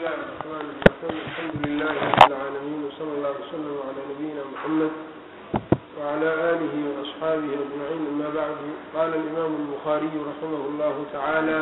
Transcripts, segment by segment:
الله الرحمن الرحيم الحمد لله رب العالمين وصلى الله وسلم على نبينا محمد وعلى آله وأصحابه أجمعين أما بعد قال الإمام البخاري رحمه الله تعالى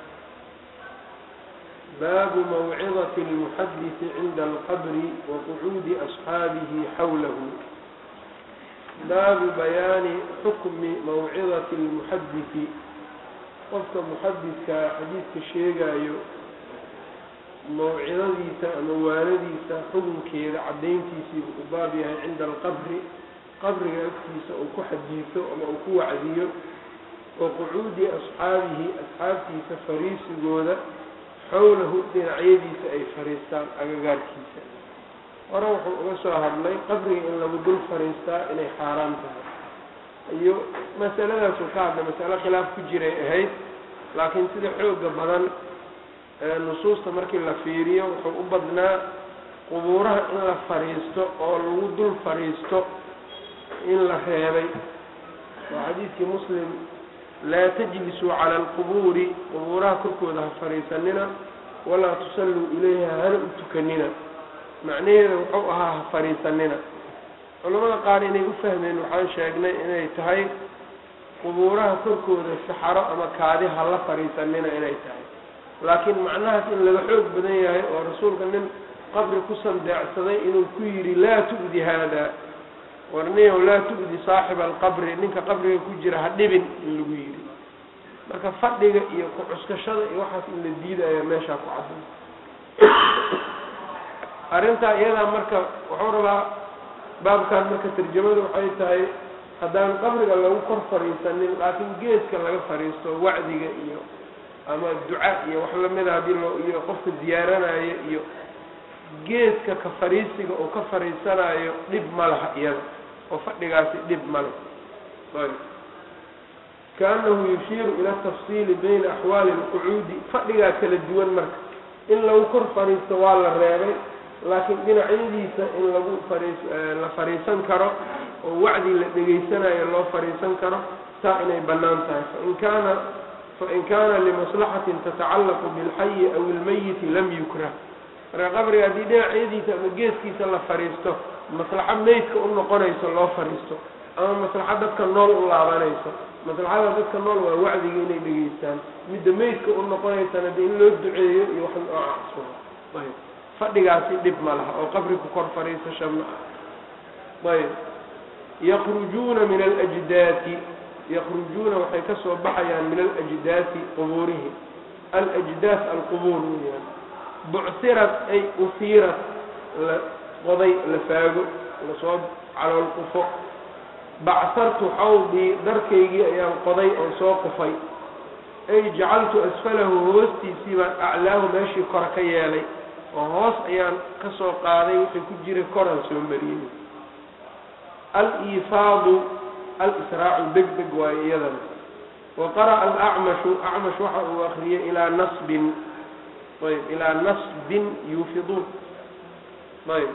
باب موعظة المحدث عند القبر وقعود أصحابه حوله baabu bayaani xukmi mawcidati lmuxadisi qofka muxadidka xadiidka sheegaayo mawcidadiisa ama waanadiisa xukunkeeda caddayntiisiibu u baab yahay cinda alqabri qabriga agtiisa uu ku xadiiso ama uu ku wacdiyo wa qucuudi asxaabihi asxaabtiisa fariisigooda xowlahu dhinacyadiisa ay fariistaan agagaarkiisa hore wuxuu uga soo hadlay qabriga in lagu dul fariistaa inay xaaraan tahay iyo masaladaasuu ka hadlay masalo khilaaf ku jiray ahayd laakiin sida xooga badan nusuusta markii la fiiriyo wuxuu u badnaa qubuuraha in la fariisto oo lagu dul fariisto in la reebay waa xadiidkii muslim laa tajlisuu cala alqubuuri qubuuraha korkooda ha fariisanina walaa tusalluu ilayha hana u tukanina macnaheeda wuxuu ahaa ha fariisanina culamada qaar inay u fahmeen waxaan sheegnay inay tahay qubuuraha korkooda saxaro ama kaadi ha la fariisanina inay tahay laakiin macnahaas in laga xoog badan yahay oo rasuulka nin qabri ku sandeecsaday inuu ku yidhi laa tu'di haada warniyow laa tu'di saaxiba alqabri ninka qabriga ku jira ha dhibin in lagu yidhi marka fadhiga iyo ku-cuskashada iyo waxaas in la diidaya meeshaa ku cadday arrintaa iyadaa marka wuxuu rabaa baabkan marka tarjamadu waxay tahay haddaan qabriga lagu kor fariisanin laakiin geeska laga fariisto wacdiga iyo ama duca iyo wax lamida haddii loo iyo qofka ziyaaranayo iyo geeska ka fariisiga oo ka fariisanayo dhib ma laha iyada oo fadhigaasi dhib ma leh ayb kaanahu yushiiru ila tafsiili bayna axwaali alqucuudi fadhigaa kala duwan marka in lagu kor fariisto waa la reebay laakiin dhinacyadiisa in lagu fariis la fariisan karo oo wacdi la dhegaysanayo loo fariisan karo taa inay bannaan tahay fain kaana fain kaana limaslaxatin tatacallaqu bilxayi aw ilmayiti lam yukrah marka qabriga haddii dhinacyadiisa ama geeskiisa la fariisto maslaxo meydka u noqonayso loo fariisto ama maslaxo dadka nool u laabanayso maslaxada dadka nool waa wacdiga inay dhegaystaan midda meydka u noqonaysana de in loo duceeyo iyo wax noocaas ayb fadhigaasi dhib ma laha oo qabri ku kor fariisasha ma ah ayb yakrujuuna min alajdaati yakrujuuna waxay ka soo baxayaan min alajdaati qubuurihi alajdaas alqubuur weyaan bucsirat ay usiirat la qoday la faago lasoo calool qufo bacsartu xawdii darkaygii ayaan qoday oo soo qufay ay jacaltu asfalahu hoostiisii baan aclaahu meeshii kore ka yeelay oo hoos ayaan ka soo qaaday wixii ku jira koraan soo mariyey al-iifaadu al-israacu deg deg waayo iyadana wa qara'a alacmashu acmash waxa uu akriyay ilaa nasbin ayb ilaa nasbin yuufiduun ayb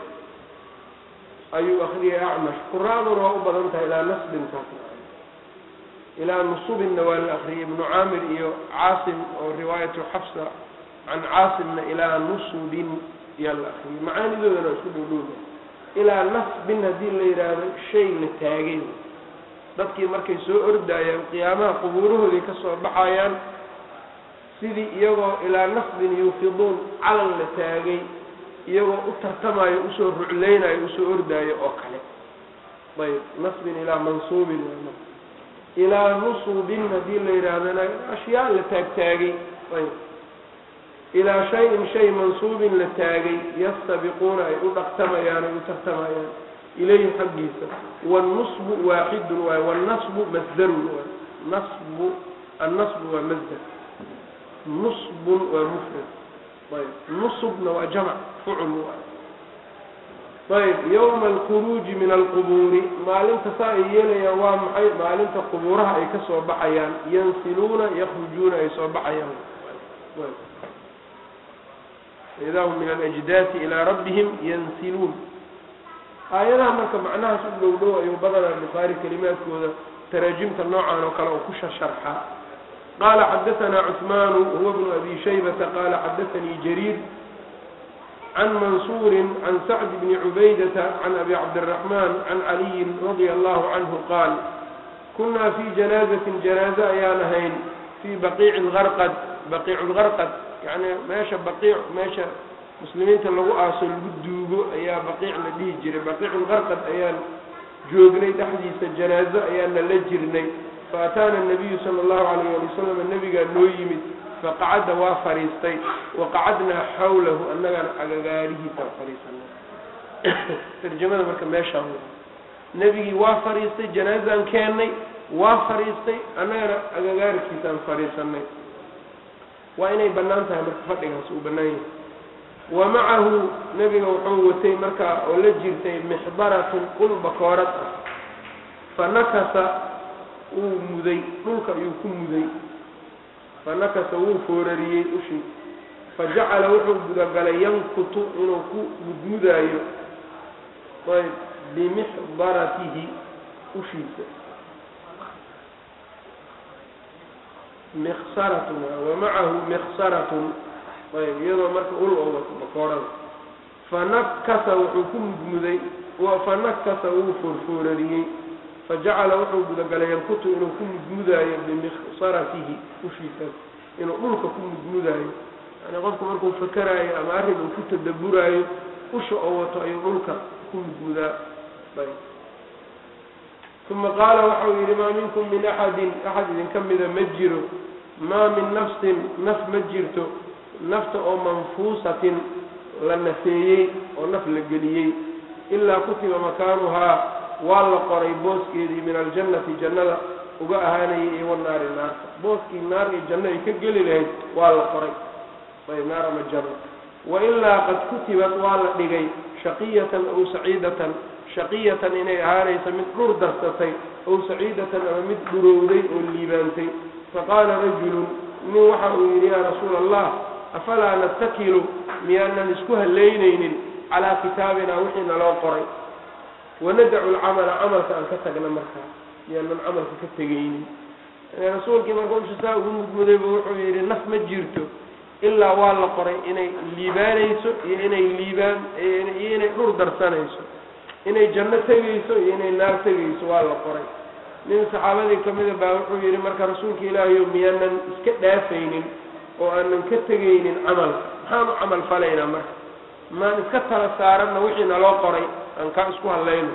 ayuu akriyay acmash quraaduna waa u badan tahay ilaa nasbin taas ilaa nusubinna waa la akriyay ibnu caamir iyo caasim oo riwaayatu xafsa can caasimna ilaa nusubin yaa la akriyay macaanidoodana isku dhowdhowda ilaa nasbin haddii la yidhaahdo shay la taagay dadkii markay soo ordaayaan qiyaamaha qubuurahooday ka soo baxayaan sidii iyagoo ilaa nasbin yuufiduun calan la taagay iyagoo u tartamayo usoo rucleynayo usoo ordaayo oo kale ayb nasbin ilaa mansuubin ilaa nusubin haddii la yidhaahdana ashyaa la taagtaagay ayb ilaa shay-in shay mansuubin la taagay yastabiquuna ay u dhaqtamayaan ay u tartamayaan ilayhi xaggiisa wannusbu waaxidun waay wannasbu masdarun waay nasbu annasbu waa masdar nusbun waa mufrad ayb nusubna waa jamc fucl waay ayb yowma alkhuruuji min alqubuuri maalinta saa ay yeelayaan waa maxay maalinta qubuuraha ay ka soo baxayaan yansiluuna yakrujuuna ay soo baxayaan idaa hum min alajdaati ilaa rabbihim yansiluun aayadaha marka macnahaas u dhow dhow ayuu badanaa bukhaari kelimaadkooda taraajimta noocan oo kale oo ku shasharxaa qaala xadaanaa cuثmaanu huwa bnu abi shaybata qaala xadaanii jariir can mansuurin can sacd bni cubaydata can abi cabdiraxmaan can caliyin radia allahu canhu qaal kunaa fii janaazatin janaaze ayaan ahayn fii baqiici lgarqad baqiicu lgarqad yacni meesha baqiic meesha muslimiinta lagu aaso lagu duugo ayaa baqiic la dhihi jiray baqiicu lgarqad ayaan joognay dhexdiisa janaazo ayaana la jirnay faataana nabiyu sala allahu calayh ali wasalam nabigaa noo yimid faqacadda waa fadhiistay waqacadnaa xawlahu annagana agagaarihiisaan fadhiisanay tarjamada marka meeshaan nebigii waa fadhiistay janaazaan keennay waa fadhiistay annagana agagaarkiisaan fadhiisanay waa inay bannaan tahay marka fadhigaas uu bannaan yahay wa macahu nebiga wuxuu watay markaa oo la jirtay mixbaratun ul bakoorad ah fa nakasa wuu muday dhulka ayuu ku muday fa nakasa wuu foorariyey ushii fa jacala wuxuu gudagalay yankutu inuu ku mudmudaayo ayb bimixbaratihi ushiisa miksaratun wa macahu miksaratun ayb iyadoo marka ul oo wato bakoorada fanakasa wuxuu ku mudmuday fanakasa wuu foorfoorariyey fajacala wuxuu gudagalay yankutu inuu ku mudmudaayo bimiksaratihi ushiisaas inuu dhulka ku mudmudaayo yani qofku markuu fakeraayo ama arrin uu ku tadaburaayo usha oo wato ayuu dhulka ku mudmudaa ayb uma qaala waxau yidhi maa minkum min axadin axad idinka mida ma jiro maa min nafsin naf ma jirto nafta oo manfuusatin la nafeeyey oo naf la geliyey ilaa kutiba makaanuhaa waa la qoray booskeedii min aljannati jannada uga ahaanayay iyo wanaari naarta booskii naar iyo janno ay ka geli lahayd waa la qoray ayb naar ama janno wailaa qad kutibat waa la dhigay shaqiyatan aw saciidatan shaqiyatan inay ahaanaysa mid dhur darsatay aw saciidatan ama mid dhurowday oo liibaantay faqaala rajulun nin waxa uu yidhi yaa rasuula allah afalaa natakilu miyaanan isku halaynaynin calaa kitaabina wixii naloo qoray wanadacu lcamala camalka aan ka tagna markaa miyaanan camalka ka tegaynin rasuulkii marka usha saa ugu mudmudayba wuxuu yidhi naf ma jirto ilaa waa la qoray inay liibaanayso iyo inay liibaan iyo inay dhur darsanayso inay janno tegayso iyo inay naar tegayso waa la qoray nin saxaabadii kamida baa wuxuu yidhi marka rasuulka ilaahayo miyaanan iska dhaafaynin oo aanan ka tegaynin camalka maxaan u camal falaynaa marka maan iska tala saaranna wixii naloo qoray aan kaa isku hadlayno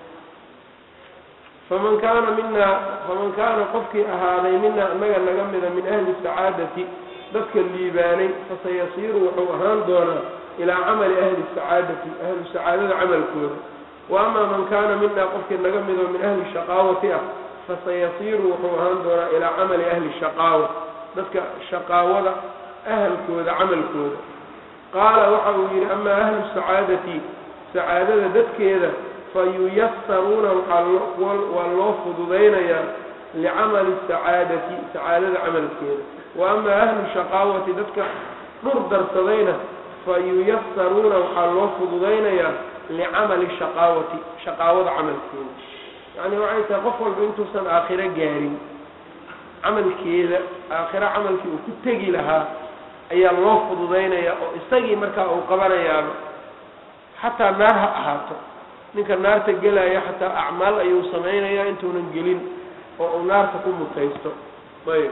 faman kaana minaa faman kaana qofkii ahaaday minaa inaga naga mida min ahli sacaadati dadka liibaanay fasayasiiru wuxuu ahaan doonaa ilaa camali ahli sacaadati ahlu sacaadada camalkooda wa amaa man kaana minaa qofkii naga midoo min ahli shaqaawati ah fasayasiiru wuxuu ahaan doonaa ilaa camali ahli shaqaawa dadka shaqaawada ahalkooda camalkooda qaala waxa uu yidhi amaa ahlu sacaadati sacaadada dadkeeda fayuyasaruuna waa loo fududaynayaa licamali sacaadati sacaadada camalkeeda wa amaa ahlu shaqaawati dadka dhur darsadayna fayuyasaruuna waxaa loo fududaynayaa licamali shaqaawati shaqaawada camalkeeda yacni waxay tahay qof walba intuusan aakhiro gaarin camalkeeda aakhiro camalkii uu ku tegi lahaa ayaa loo fududaynayaa oo isagii markaa uu qabanayaaba xataa naar ha ahaato ninka naarta gelaya xataa acmaal ayuu samaynayaa intuunan gelin oo uu naarta ku mutaysto ayb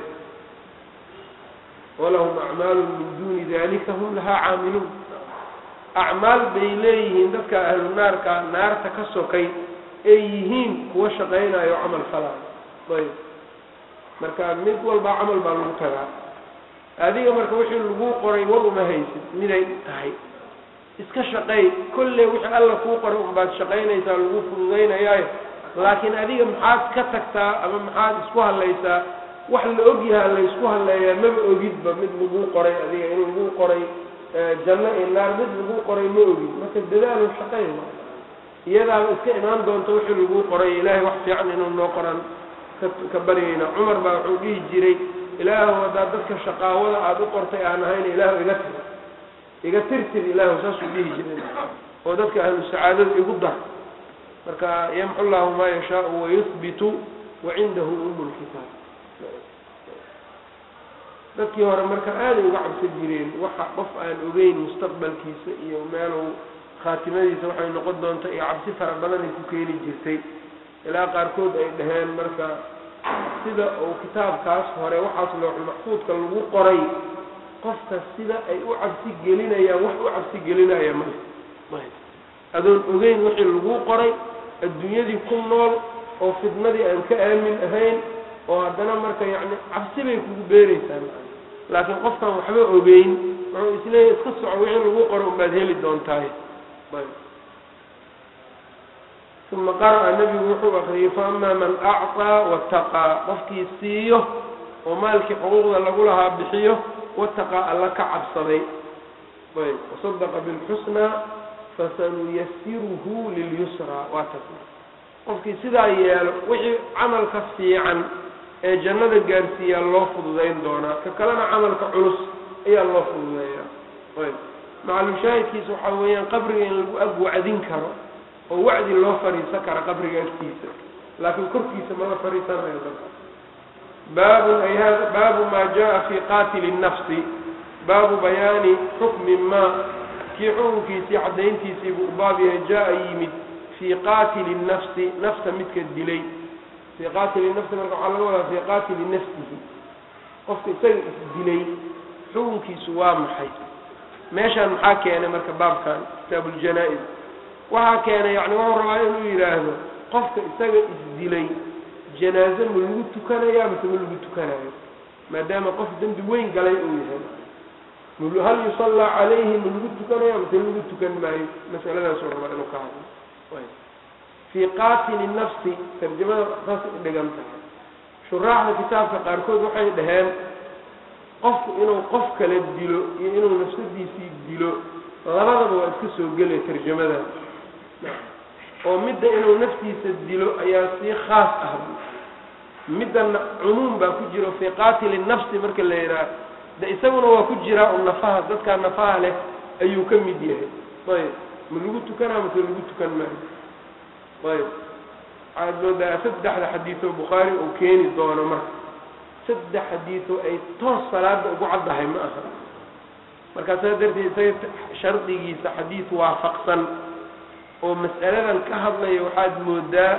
walahum acmaalun min duuni dalika hum lahaa caamiluun acmaal bay leeyihiin dadka ahlu naarka naarta ka sokay ay yihiin kuwa shaqaynayo camal falaayo ayb marka mid walba camal baa lagu tagaa adiga marka wixii lagu qoray war uma haysid miday tahay iska shaqeey kolley wixii alla kuu qoray unbaad shaqaynaysaa lagu fududaynayaayo laakiin adiga maxaad ka tagtaa ama maxaad isku hadlaysaa wax la og yahaa laysku hadleeyaa maba ogidba mid lagu qoray adiga in lagu qoray janno iyo naar mid lagu qoray ma ogid marka dadaalo shaqeyn iyadaaba iska imaan doonto wixii lagu qoray ilaahay wax fiican inuu noo qoran ka baryayna cumar baa wuxuu dhihi jiray ilaahu haddaad dadka shaqaawada aada u qortay aan ahayn ilaahu iga tir iga tirtir ilaahu saasuu dhihi jiray oo dadka ahlu sacaadada igu dar marka yamxu llahu maa yashaau wayuhbitu wacindahu umu lkitaab dadkii hore marka aaday uga cabsan jireen waxa qof aan ogeyn mustaqbalkiisa iyo meeluu khaatimadiisa waxay noqon doonta iyo cabsi fara badan ay ku keeni jirtay ilaa qaarkood ay dhaheen marka sida uu kitaabkaas hore waxaas looxul maxfuudka lagu qoray qofka sida ay u cabsi gelinayaan wax u cabsi gelinaya male adoon ogeyn wixii lagu qoray adduunyadii ku nool oo fidnadii aan ka aamin ahayn oo haddana marka yacni cabsi bay kugu beereysaa laakiin qofkaan waxba ogeyn wuxuu isleeyahy iska soco wixii lagu qoro unbaad heli doontaay uma qara'a nebigu wuxuu akriyey faama man acطaa wataqaa qofkii siiyo oo maalkii xuquuqda lagu lahaa bixiyo wataqaa alla ka cabsaday ayb wasadaqa bilxusnaa fasanuyasiruhu lilyusraa waa tas qofkii sidaa yeelo wixii camalka fiican ee jannada gaarsiiyaa loo fududayn doonaa ka kalena camalka culus ayaa loo fududeeyaa ayb macalushaahidkiisa waxaa weeyaan qabriga in lagu ag wacdin karo oo wacdi loo fadhiisan kara qabriga agtiisa laakiin korkiisa mala fadhiisanayo dadka baabun ay hada baabu maa jaa fi qaatili nafsi baabu bayaani xukmi maa kii xukunkiisii caddayntiisii buu baab yahay jaa yimid fii qaatili nafsi nafta midka dilay fii qaatili nafsi marka waxaa laga wadaa fii qaatili nafsihi qofka isaga isdilay xukunkiisu waa maxay meeshaan maxaa keenay marka baabkan kitaabu ljanaa-is waxaa keenay yani wuxuu rabaa inuu yidhaahdo qofka isaga isdilay janaaze ma lagu tukanayaa mase ma lagu tukanayo maadaama qof dembi weyn galay uu yahay hal yusallaa calayhi ma lagu tukanaya mase lagu tukan maayo masaladaasuu rabaa inuu ka hadlo fii qaatili nafsi tarjamada saas u dhigan tahay shuraaxda kitaabka qaarkood waxay dhaheen qofku inuu qof kale dilo iyo inuu nafsadiisii dilo labadaba waa iska soo gelaya tarjamada oo midda inuu naftiisa dilo ayaa sii khaas ah middana cumuum baa ku jiro fii qaatili nafsi marka la yidhaah de isaguna waa ku jiraa un nafaha dadkaa nafaha leh ayuu ka mid yahay ayb ma lagu tukanaa mase lagu tukan maayo ayb waxaad moodaa saddexda xadiisoo bukhaari uu keeni doono marka saddex xadiisoo ay toos salaada ugu caddahay ma aha markaa saa darteed isaga shardigiisa xadiis waafaqsan oo mas'aladan ka hadlaya waxaad moodaa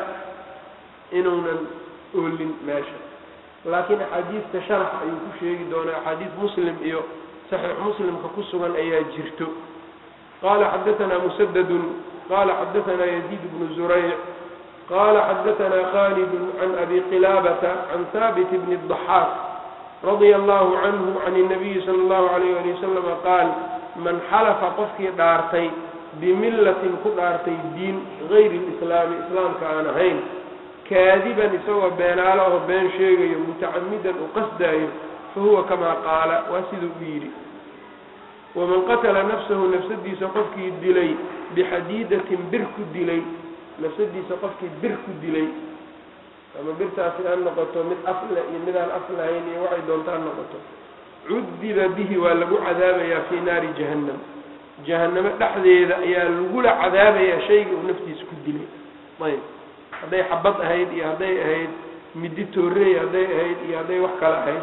inuunan oolin meesha laakiin axaadiista sharax ayuu ku sheegi doonaa axaadiis muslim iyo saxiix muslimka ku sugan ayaa jirto qala xadaثna musadadun qala xadaثna yaziid bnu zurayc qala xadaثna khalid can abi qilaabata can haabit bni الضaxaaq radia allahu canhu can الnabiyi salى اllahu alayh ali wasalama qaal man xalafa qofkii dhaartay bimillatin ku dhaartay diin gayri اlislaami islaamka aan ahayn kaadiban isagoo beenaalo oo been sheegayo mutacamidan u qasdaayo fahuwa kamaa qaala waa siduu u yidhi waman qatala nafsahu nafsadiisa qofkii dilay bixadiidatin bir ku dilay nafsadiisa qofkii bir ku dilay ama birtaasi ha noqoto mid afle iyo midaan af lahayn iyo waxay doonta ha noqoto cudiba bihi waa lagu cadaabayaa fii naari jahannam jahannamo dhexdeeda ayaa lagula cadaabayaa shayga uu naftiisa ku dilay ayb hadday xabad ahayd iyo hadday ahayd midi toorey hadday ahayd iyo hadday wax kale ahayd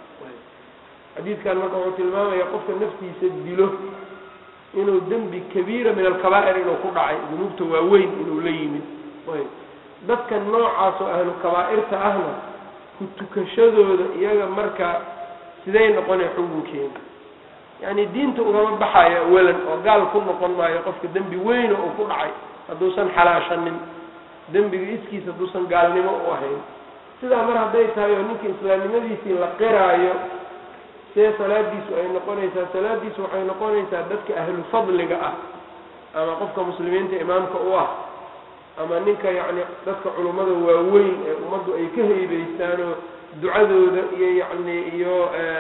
xadiidkan marka wuxuu tilmaamayaa qofka naftiisa dilo inuu dembi kabiira min alkabaa'ir inuu ku dhacay dunuubta waaweyn inuu la yimid ayb dadka noocaas oo ahlu kabaa'irta ahna ku tukashadooda iyaga marka siday noqonay xukunkeeda yacni diinta ugama baxayo awalan oo gaal ku noqon maayo qofka dembi weyna uu ku dhacay hadduusan xalaashanin dembiga iskiis hadduusan gaalnimo u ahayn sidaa mar hadday tahay oo ninka islaamnimadiisii la qiraayo see salaadiisu ay noqonaysaa salaadiisu waxay noqonaysaa dadka ahlu fadliga ah ama qofka muslimiinta imaamka u ah ama ninka yacni dadka culummada waaweyn ee ummaddu ay ka heybeystaanoo ducadooda iyo yacni iyo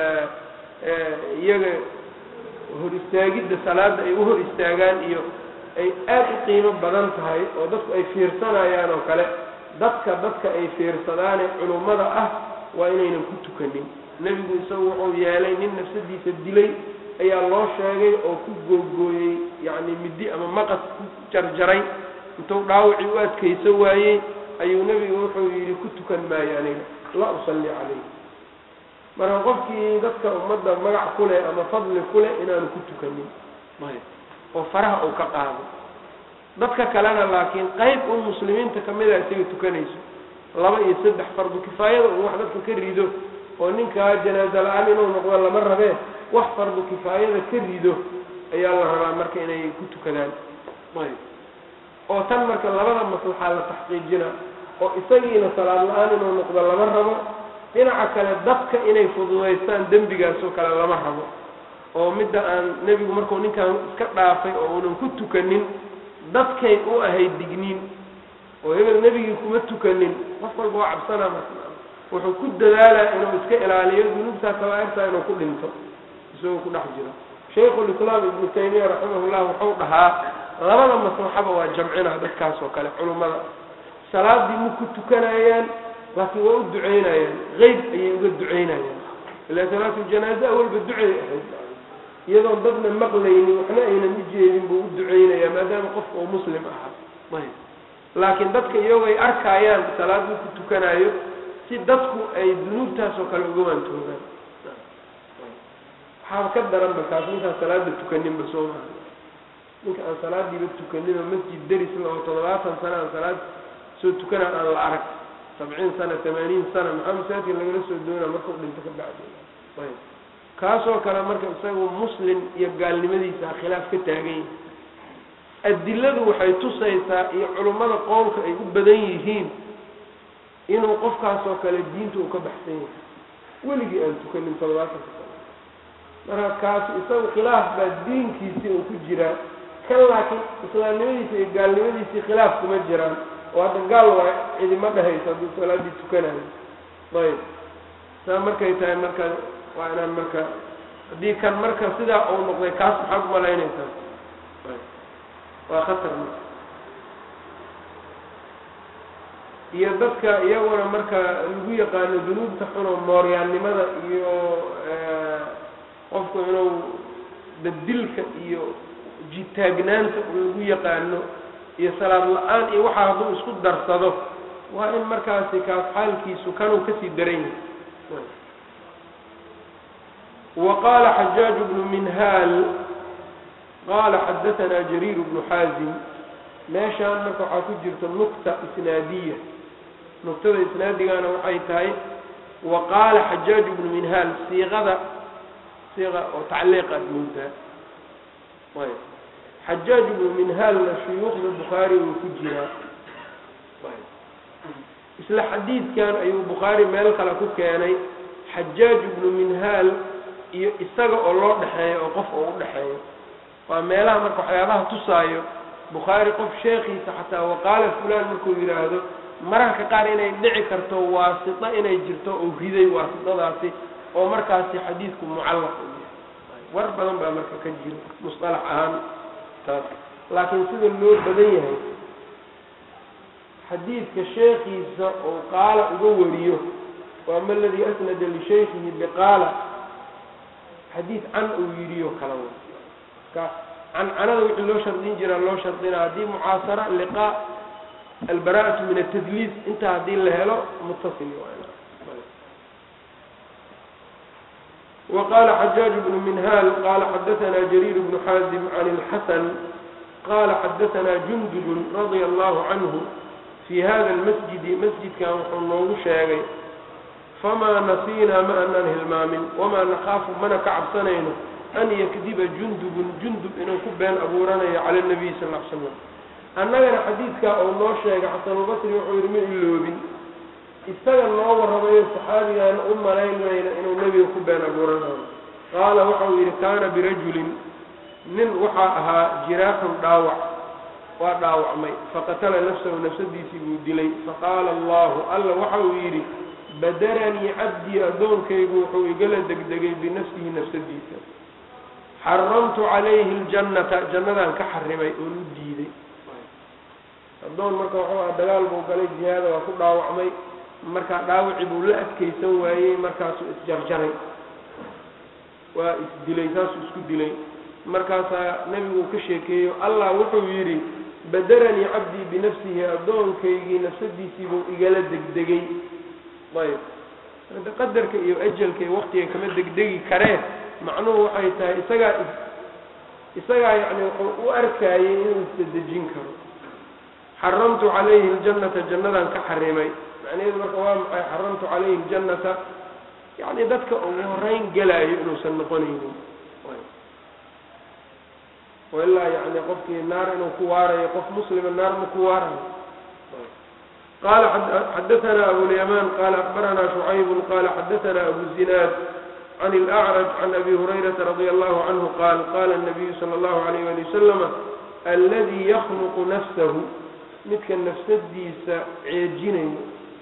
iyaga hor istaagidda salaada ay u hor istaagaan iyo ay aada u qiimo badan tahay oo dadku ay fiirsanayaan oo kale dadka dadka ay fiirsadaanee culummada ah waa inaynan ku tukanin nebigu isagu wuxuu yeelay nin nafsadiisa dilay ayaa loo sheegay oo ku googooyey yacni midi ama maqas ku jarjaray intuu dhaawacii u adkayso waayey ayuu nebigu wuxuu yidhi ku tukan maayo aniga laa usalli calayh marka qofkii dadka ummadda magac ku leh ama fadli ku leh inaanu ku tukanin oo faraha uu ka qaado dadka kalena laakiin qayb un muslimiinta kamida isaga tukanayso laba iyo saddex fardu kifaayada un wax dadka ka rido oo ninkaa janaaza la-aan inuu noqdo lama rabee wax fardu kifaayada ka rido ayaa la rabaa marka inay ku tukadaan oo tan marka labada maslaxaa la taxqiijina oo isagiina salaad la-aan inuu noqdo lama rabo dhinaca kale dadka inay fududaystaan dembigaasoo kale lama rabo oo midda aan nebigu markuu ninkan iska dhaafay oo uunan ku tukanin dadkay u ahayd digniin oo hebel nebigii kuma tukanin qof walba waa cabsanaa marka wuxuu ku dadaalaa inuu iska ilaaliyo dunuubtaa kabaairtaa inuu ku dhinto isagoo ku dhex jiro shaykhulislaam ibnu taymiya raximahullah wuxuu dhahaa labada maslaxaba waa jamcina dadkaas oo kale culummada salaadii ma ku tukanayaan laakiin waa u ducaynayaan qeyb ayay uga ducaynayaan ilaa salaatu janaaze awalba ducay ahayd iyadoon dadna maqlaynin waxna aynan u jeedin buu u ducaynayaa maadaama qofka uu muslim ahaa laakiin dadka iyagoo ay arkayaan salaad uu ku tukanayo si dadku ay dunuubtaas oo kale uga waantoogaan waxaaba ka daranba kaas ninkaan salaada tukaninba soo maha ninka aan salaadiiba tukaninoo masjid deris la oo toddobaatan sana aan salaad soo tukanaa aan la arag sabciin sana tamaaniin sana maxaa masaajidka lagala soo doonaa markau dhinto ka bacdi ayb kaasoo kale marka isagu muslim iyo gaalnimadiisa khilaaf ka taagan yahay adiladu waxay tusaysaa iyo culummada qowlka ay u badan yihiin inuu qofkaasoo kale diinta uu ka baxsan yahay weligii aan tukanin todobaatanka sano marka kaasi isagu khilaaf baa diinkiisii uu ku jiraa kan laakiin islaamnimadiisa iyo gaalnimadiisii khilaaf kuma jiraan oo hadda gaal waa cidima dhehayso hadduu salaadii tukanayo ayb saa markay tahay marka waa inaan marka haddii kan marka sidaa uu noqday kaas maxaad umalaynaysaa waa khatar marka iyo dadka iyaguna marka lagu yaqaano dunuubta xuno mooryaannimada iyo qofku inuu dadilka iyo jitaagnaanta lagu yaqaano iyo salaad la-aan iyo waxaa hadduu isku darsado waa in markaasi kaas xaalkiisu kanuu kasii daran yahay وqال xجاaج بن minhاl qala xadaثna جرير بن xاazim meeshaan marka waxaa ku jirta نuqta isnaadiya nuqtada isnaadigana waxay tahay وaqaala xajاaج بن minhاl siiqada siiqa oo tacliiq aad moodaa xajاaج بن minhaalna shuyuukhda bukhaari uu ku jiraa isla xadiidkan ayuu bukhaari meel kale ku keenay xajاaج بن minhaal iyo isaga oo loo dhexeeyo oo qof oo u dhexeeyo waa meelaha marka waxyaabaha tusaayo bukhaari qof sheekhiisa xataa waqaala fulaan markuu yidhaahdo mararka qaar inay dhici karto waasito inay jirto oo riday waasitadaasi oo markaasi xadiidku mucallaq u yahay war badan baa marka ka jiro musطalax ahaan taas laakiin sida loo badan yahay xadiidka sheekhiisa oo qaala uga wariyo waama aladii asnada lishaykihi biqaala xadiid can uu yidhiyo kala w ka cancanada wixii loo shardin jiraa loo shardina haddii mucaasara liqaa albara'atu min atadliis intaa haddii la helo mutasil وqala xajaaج بن minhal qala xadaثna jrيr بن xاazim عan الxasn qala xadaثna jundub radيa الlah canه fي hada اlmasjidi masjidkan wuxuu noogu sheegay famaa nasiinaa ma anaan hilmaamin wamaa nakaafu mana ka cabsanayno an yakdiba jundubun jundub inuu ku been abuuranayo cala nabiyi sal l slam annagana xadiidkaa uu noo sheegay xasanulbasri wuxuu yidhi ma iloobin isaga noo warramayo saxaabigaana u malaynmayna inuu nebiga ku been abuuranayo qaala waxau yidhi kaana birajulin nin waxaa ahaa jiraaxun dhaawac waa dhaawacmay faqatala nafsahu nafsadiisii buu dilay faqaala allahu alla waxa uu yidhi badaranii cabdii addoonkaygu wuxuu igala degdegay binafsihi nafsadiisa xaramtu calayhi ljannata jannadaan ka xarimay oon u diiday addoon marka wuxuu aha dagaal buu galay jihaada waa ku dhaawacmay markaa dhaawaci buu la adkaysan waayey markaasuu isjarjaray waa isdilay saasuu isku dilay markaasaa nebigu uu ka sheekeeyo allah wuxuu yidhi badaranii cabdii binafsihi addoonkaygii nafsadiisii buu igala degdegay ayb ade qadarka iyo ajalka iyo waktiga kama degdegi karee macnuhu waxay tahay isagaa isagaa yacni wuxuu u arkayay inuu isdedejin karo xaramtu calayhi ljannata jannadaan ka xarimay macnaheedu marka waa maxay xaramtu calayhi ljannata yacni dadka ugu horeyn gelaayo inuusan noqonaynin wailaa yani qofkii naar inuu ku waarayo qof muslima naar ma ku waarayo qala xadaثna abulyaman qala akbarana شhucayb qala xadaثna abu zinaad can اlأcrج can abi hurayraةa radي allahu canhu qaal qala الnabiyu salى اllahu عalayh ali waslama aladi yakluqu nafsahu midka nafsadiisa ceejinayo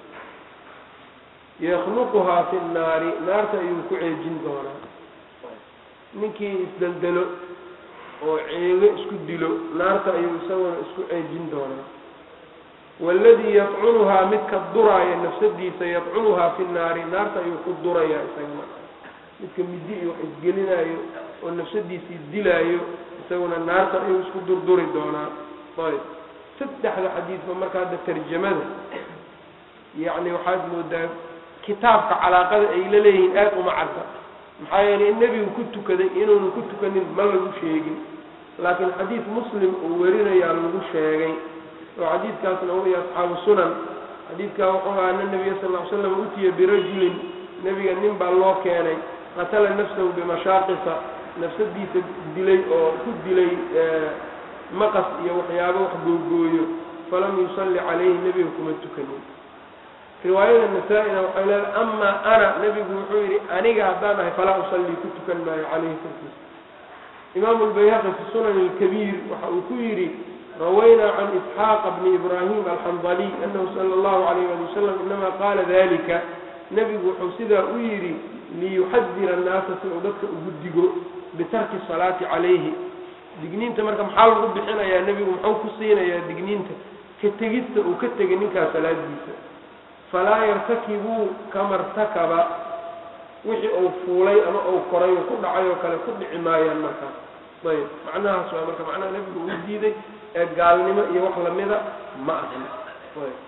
yakluquhaa fi الnaari naarta ayuu ku ceejin doonaa ninkii isdeldelo oo ceego isku dilo naarta ayuu isaguna isku ceejin doonaa waaladii yadcunuhaa midka duraaya nafsadiisa yadcunuhaa fi nnaari naarta ayuu ku durayaa isaguna midka midi iyo wax isgelinaayo oo nafsadiisii dilaayo isaguna naarta ayuu isku durduri doonaa ayb saddexda xadiidba marka hadda tarjamada yacni waxaad moodaa kitaabka calaaqada ay la leeyihiin aada uma cadda maxaa yeelay in nebigu ku tukaday inuunu ku tukanin ma lagu sheegin laakiin xadiid muslim uu werinayaa lagu sheegay oo xadiidkaasna waya asxaabu sunan xadiidkaa wuxuu ahaa ana nabiya sal ll ly slam utiya birajulin nebiga nin baa loo keenay qatala nafsahu bimashaaqisa nafsadiisa dilay oo ku dilay maqas iyo waxyaabo wax googooyo falam yusalli calayhi nebiga kuma tukanin riwaayada nasaa-ina waxay leedahay amaa ana nebigu wuxuu yidhi aniga haddaan ahay falaa usallii ku tukan maayo calayhi korkiisa imaamu lbayhaqi fi sunan alkabiir waxa uu ku yidhi rawaynaa can isxaaqa bni ibraahim alxandaliy anahu sala allahu alayh ali wasalam inama qaala dalika nebigu wuxuu sidaa u yidhi liyuxadira annaasa si uu dadka ugu digo bitarki salaati calayhi digniinta marka maxaa lagu bixinayaa nebigu muxuu ku siinayaa digniinta ka tegista uu ka tegay ninkaas salaadiisa falaa yartakibuu kama irtakaba wixii uu fuulay ama uu koray oo ku dhacay oo kale ku dhici maayaan markaas ayb macnahaas waa marka macnaha nebigu uu diiday ee gaalnimo iyo wax lamida ma ahan ayb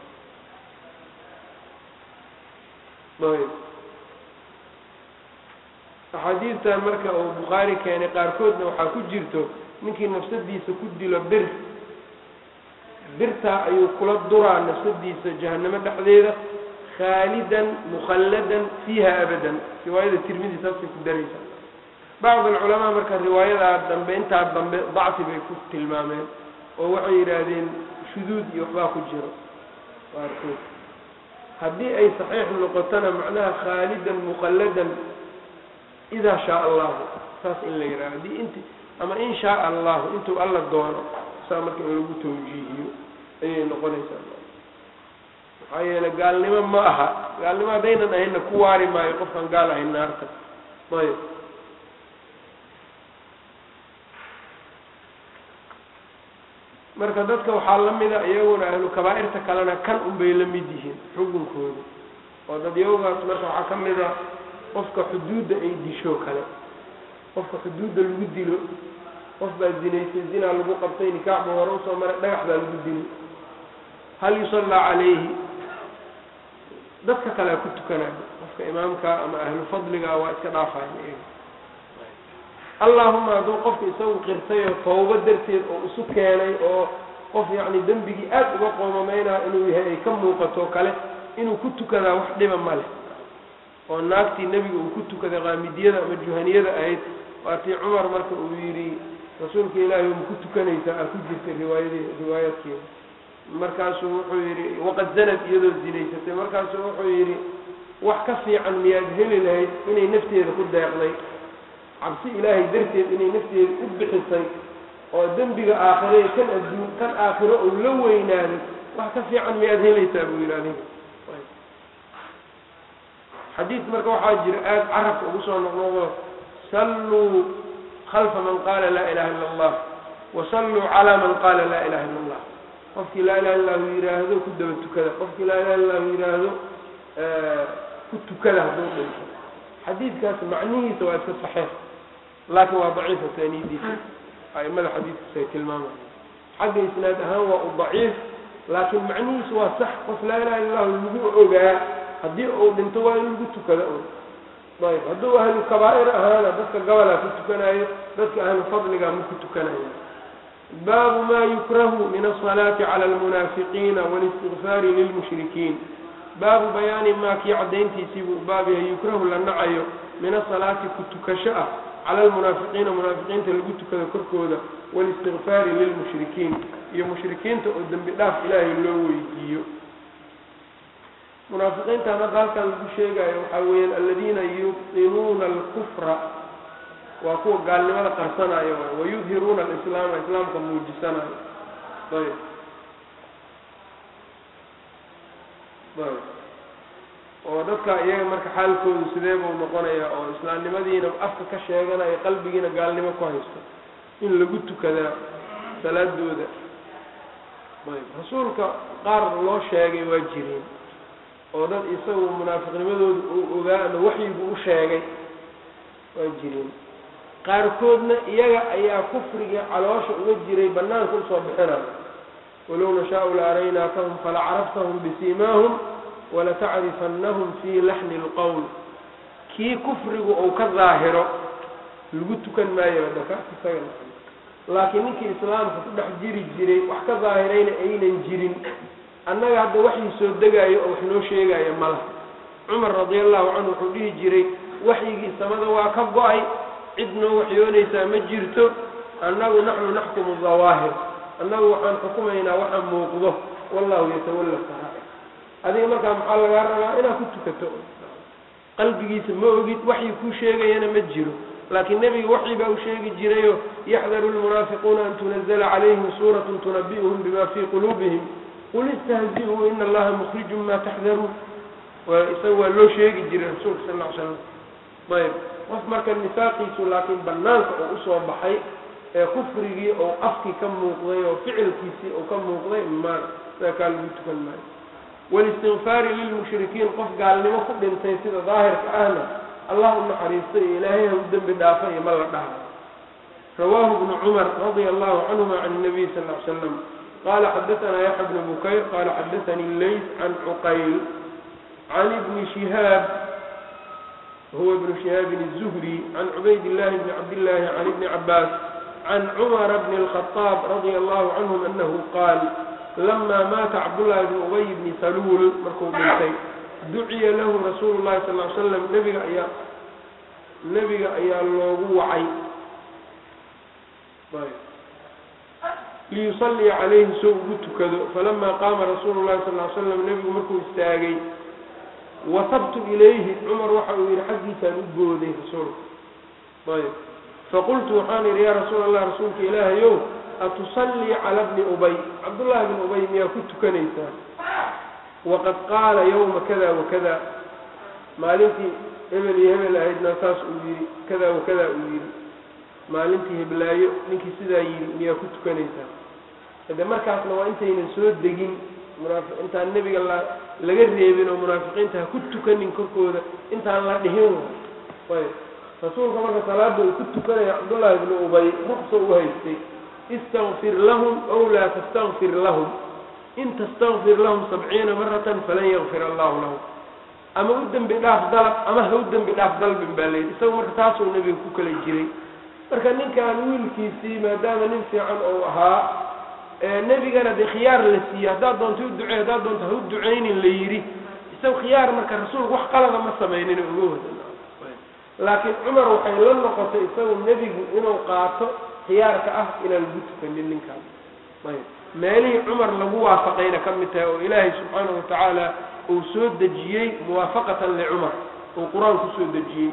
ayb axaadiistan marka uu bukhaari keenay qaarkoodna waxaa ku jirto ninkii nafsadiisa ku dilo bir birtaa ayuu kula duraa nafsadiisa jahanamo dhexdeeda khaalidan mukhalladan fiiha abadan riwaayada tirmidi saasay ku daraysaa bacd alculamaa marka riwaayadaa dambe intaa dambe dacfi bay ku tilmaameen oo waxay yidhaahdeen shuduud iyo waxbaa ku jiro qaarkood haddii ay saxiix noqotona macnaha khaalidan mukhalladan idaa shaa allahu saas in la yidhaha haddii inti ama in shaaa allahu intuu alla doono saa marka in lagu tawjiihiyo ayay noqonaysaa maxaa yeelay gaalnimo ma aha gaalnimo haddaynan ahaynna ku waari maayo qofkaan gaal ahayn naarta ayb marka dadka waxaa la mida iyaguna ahlu kabaa'irta kalena kan unbay la mid yihiin xukunkooda oo dadyawgaas marka waxaa ka mid a qofka xuduudda ay disho kale qofka xuduudda lagu dilo qof baa zinaysay zinaa lagu qabtay nikaax buu hore usoo maray dhagax baa lagu dili hal yusallaa calayhi dadka kalea ku tukanayo qofka imaamka ama ahlu fadliga waa iska dhaafaya iyaga allahuma hadduu qofka isagu qirtay oo tawbo darteed oo isu keenay oo qof yacni dembigii aada uga qoomamaynaa inuu yahay ay ka muuqato kale inuu ku tukadaa wax dhiba ma leh oo naagtii nebiga uu ku tukaday qaamidiyada ama juhaniyada ahayd waatii cumar marka uu yidhi rasuulka ilaahi ma ku tukanaysaa aa ku jirtay riwaayadii riwaayaadkeeda markaasuu wuxuu yidhi waqad zanad iyadoo zinaysatay markaasuu wuxuu yidhi wax ka fiican miyaad heli lahayd inay nafteeda ku deeqday cabsi ilaahay darteed inay nafteeda u bixisay oo dembiga aakhire kan adduun kan aakhiro uu la weynaaday wax ka fiican miyaad helaysaa buu yidhi adiga xadiid marka waxaa jira aada carabka ugu soo noqnoqdo salluu khalfa man qaala laa ilaha illa allah wasalluu calaa man qaala laa ilaha illa allah qofkii laa ilaha illahu yidhaahdo ku daba tukada qofkii laa ilaha illahu yidhaahdo ku tukada hadduu dhinto xadiidkaas macnihiisa waa iska saxiix laakiin waa daciif asaaniidiisa aimada xadiidkiisa ay tilmaamaya xagga isnaad ahaan waa u daciif laakiin macnihiisu waa sax qof laa ilaha illa llahu lagu ogaa haddii uu dhinto waa in lagu tukada un ayb hadduu ahlu kabaa'ir ahaana dadka gobolaa ku tukanayo dadka ahlu fadliga ma ku tukanayo baabu ma yukrahu min asalaati cala almunaafiqiina walistigfaari lilmushrikiin baabu bayaani maa kii caddayntiisii buu baab yahay yukrahu la nacayo min asalaati ku tukasho ah cala almunaafiqiina munaafiqiinta lagu tukado korkooda walistigfaari lilmushrikiin iyo mushrikiinta oo dembi dhaaf ilaahay loo weydiiyo munaafiqiintan hadda halkan lagu sheegayo waxaa weeyaan aladiina yubtinuuna alkufra waa kuwa gaalnimada qarsanayo wayudhiruuna alislaama islaamka muujisanayo ayb ayb oo dadka iyaga marka xaalkoodu sidee buu noqonayaa oo islaamnimadiina afka ka sheeganayo qalbigiina gaalnimo ku haysto in lagu tukadaa salaadooda ayb rasuulka qaar loo sheegay waa jireen oo dad isagu munaafiqnimadooda uu ogaa ama waxyigu u sheegay waa jireen qaarkoodna iyaga ayaa kufrigii caloosha uga jiray banaanka usoo bixinaya walow nashaau la araynaakahum fala caraftahum bisiimaahum walatacrifannahum fii laxni lqowl kii kufrigu uu ka daahiro lagu tukan maayo dakaas isaga laakiin ninkii islaamka ku dhex jiri jiray wax ka daahirayna aynan jirin annaga hadda waxii soo degaayo oo wax noo sheegaayo mala cumar radia allahu canhu wuxuu dhihi jiray waxyigii samada waa ka go-ay cid noo waxyoonaysaa ma jirto annagu naxnu naxkumu dawaahir annagu waxaan xukumaynaa waxa muuqdo wallahu yatawalla saraair adiga markaa maxaa lagaa rabaa inaad ku tukato qalbigiisa ma ogid waxyi kuu sheegayana ma jiro laakiin nebiga waxyi baa u sheegi jirayo yaxdaru lmunaafiquuna an tunazla calayhim suuratu tunabi'uhum bima fii quluubihim qul istahzi'uu ina allaha mukhrijun ma taxdaruun waa isaga waa loo sheegi jiray rasuulka sal ll ly slam ayb qof marka nifaaqiisu laakiin banaanka oo usoo baxay ee kufrigii oo afkii ka muuqday oo ficilkiisii oo ka muuqday ma kaa lagu tukan maayo walistigfaari lilmushrikiin qof gaalnimo ku dhintay sida daahirka ahna allah u naxariistay iyo ilaahay ha u dembi dhaafa iyo ma la dhaha rawaahu bnu cumar radia allahu canhuma can nabiy sal ly slam qala xadaثna yaxya bnu bukayr qala xadaثani lays can cuqayl can ibni shihaab huwa ibnu shihaabin الzuhri can cubayd illahi bni cabdillahi can ibni cabaas can cumara bni اlkhطaab radia allahu canhum anahu qaal lama maata cabdullahi bni ubay bni saluul markuu dhintay duciya lahu rasuulu llahi sal ly slam nebiga ayaa nebiga ayaa loogu wacay liyusalliya calayhi soo ugu tukado falama qaama rasuulu llahi sal ly slam nebigu markuu istaagay wasabtu ilayhi cumar waxa uu yihi xaggiisaan u gooday rasuulka ayb faqultu waxaan idhi yaa rasuul allah rasuulka ilaahayow atusallii cala bni ubay cabdullahi bni ubay miyaa ku tukanaysaa waqad qaala yawma kada wakada maalintii hebel iyo hebel ahaydna saas uu yidhi kada wakada uu yidhi maalintii heblaayo ninkii sidaa yidhi miyaa ku tukanaysaa hade markaasna waa intaynan soo degin munaafi intaan nebiga la laga reebin oo munaafiqiinta ha ku tukanin korkooda intaan la dhihin ayb rasuulka marka salaada uu ku tukanaya cabdullaahi bni ubay ruqsa u haystay istakfir lahum aw laa tastakfir lahum in tastakfir lahum sabciina maratan falan yakfir allahu lahum ama u dembi dhaaf dalab ama ha u dembi dhaaf dalbin baa layidhi isaga marka taasuu nebiga ku kala jiray marka ninkan wiilkiisii maadaama nin fiican ou ahaa nebigana dee khiyaar la siiyey haddaad doonto u ducey haddaad doonto ha u duceynin la yidhi isaga khiyaar marka rasuulku wax qalada ma samaynin uga wada laakiin cumar waxay la noqotay isagu nebigu inuu qaato khiyaarka ah inaan lagu tukanin ninkaan ayb meelihii cumar lagu waafaqayna ka mid tahay oo ilaahay subxaanahu watacaala uu soo dejiyey muwaafaqatan licumar uu qur-aan kusoo dejiyey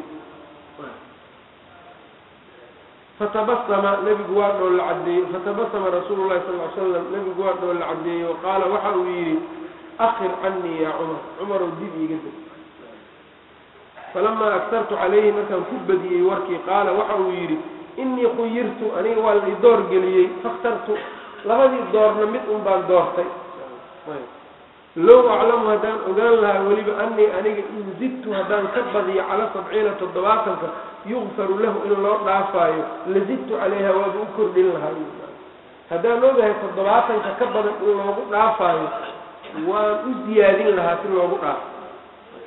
fatabasama nebigu waa dhool la caddeeyey fatabasama rasuulu llahi sal ly slam nebigu waa dhool la caddeeyey wa qaala waxa uu yidhi akhir canii yaa cumar cumarow dib iiga deg falamaa agtartu calayhi markaan ku badiyey warkii qaala waxa uu yidhi inii khuyirtu aniga waa la idoor geliyey fakhtartu labadii doorna mid un baan doortay low aclamu haddaan ogaan lahaa weliba anii aniga in zidtu haddaan ka badiyo cala sabciina toddobaatanka yukfaru lahu in loo dhaafaayo lazidtu calayha waaba u kordhin lahaa haddaan ogahay toddobaatanka ka badan in loogu dhaafaayo waan u ziyaadin lahaa si loogu dhaafo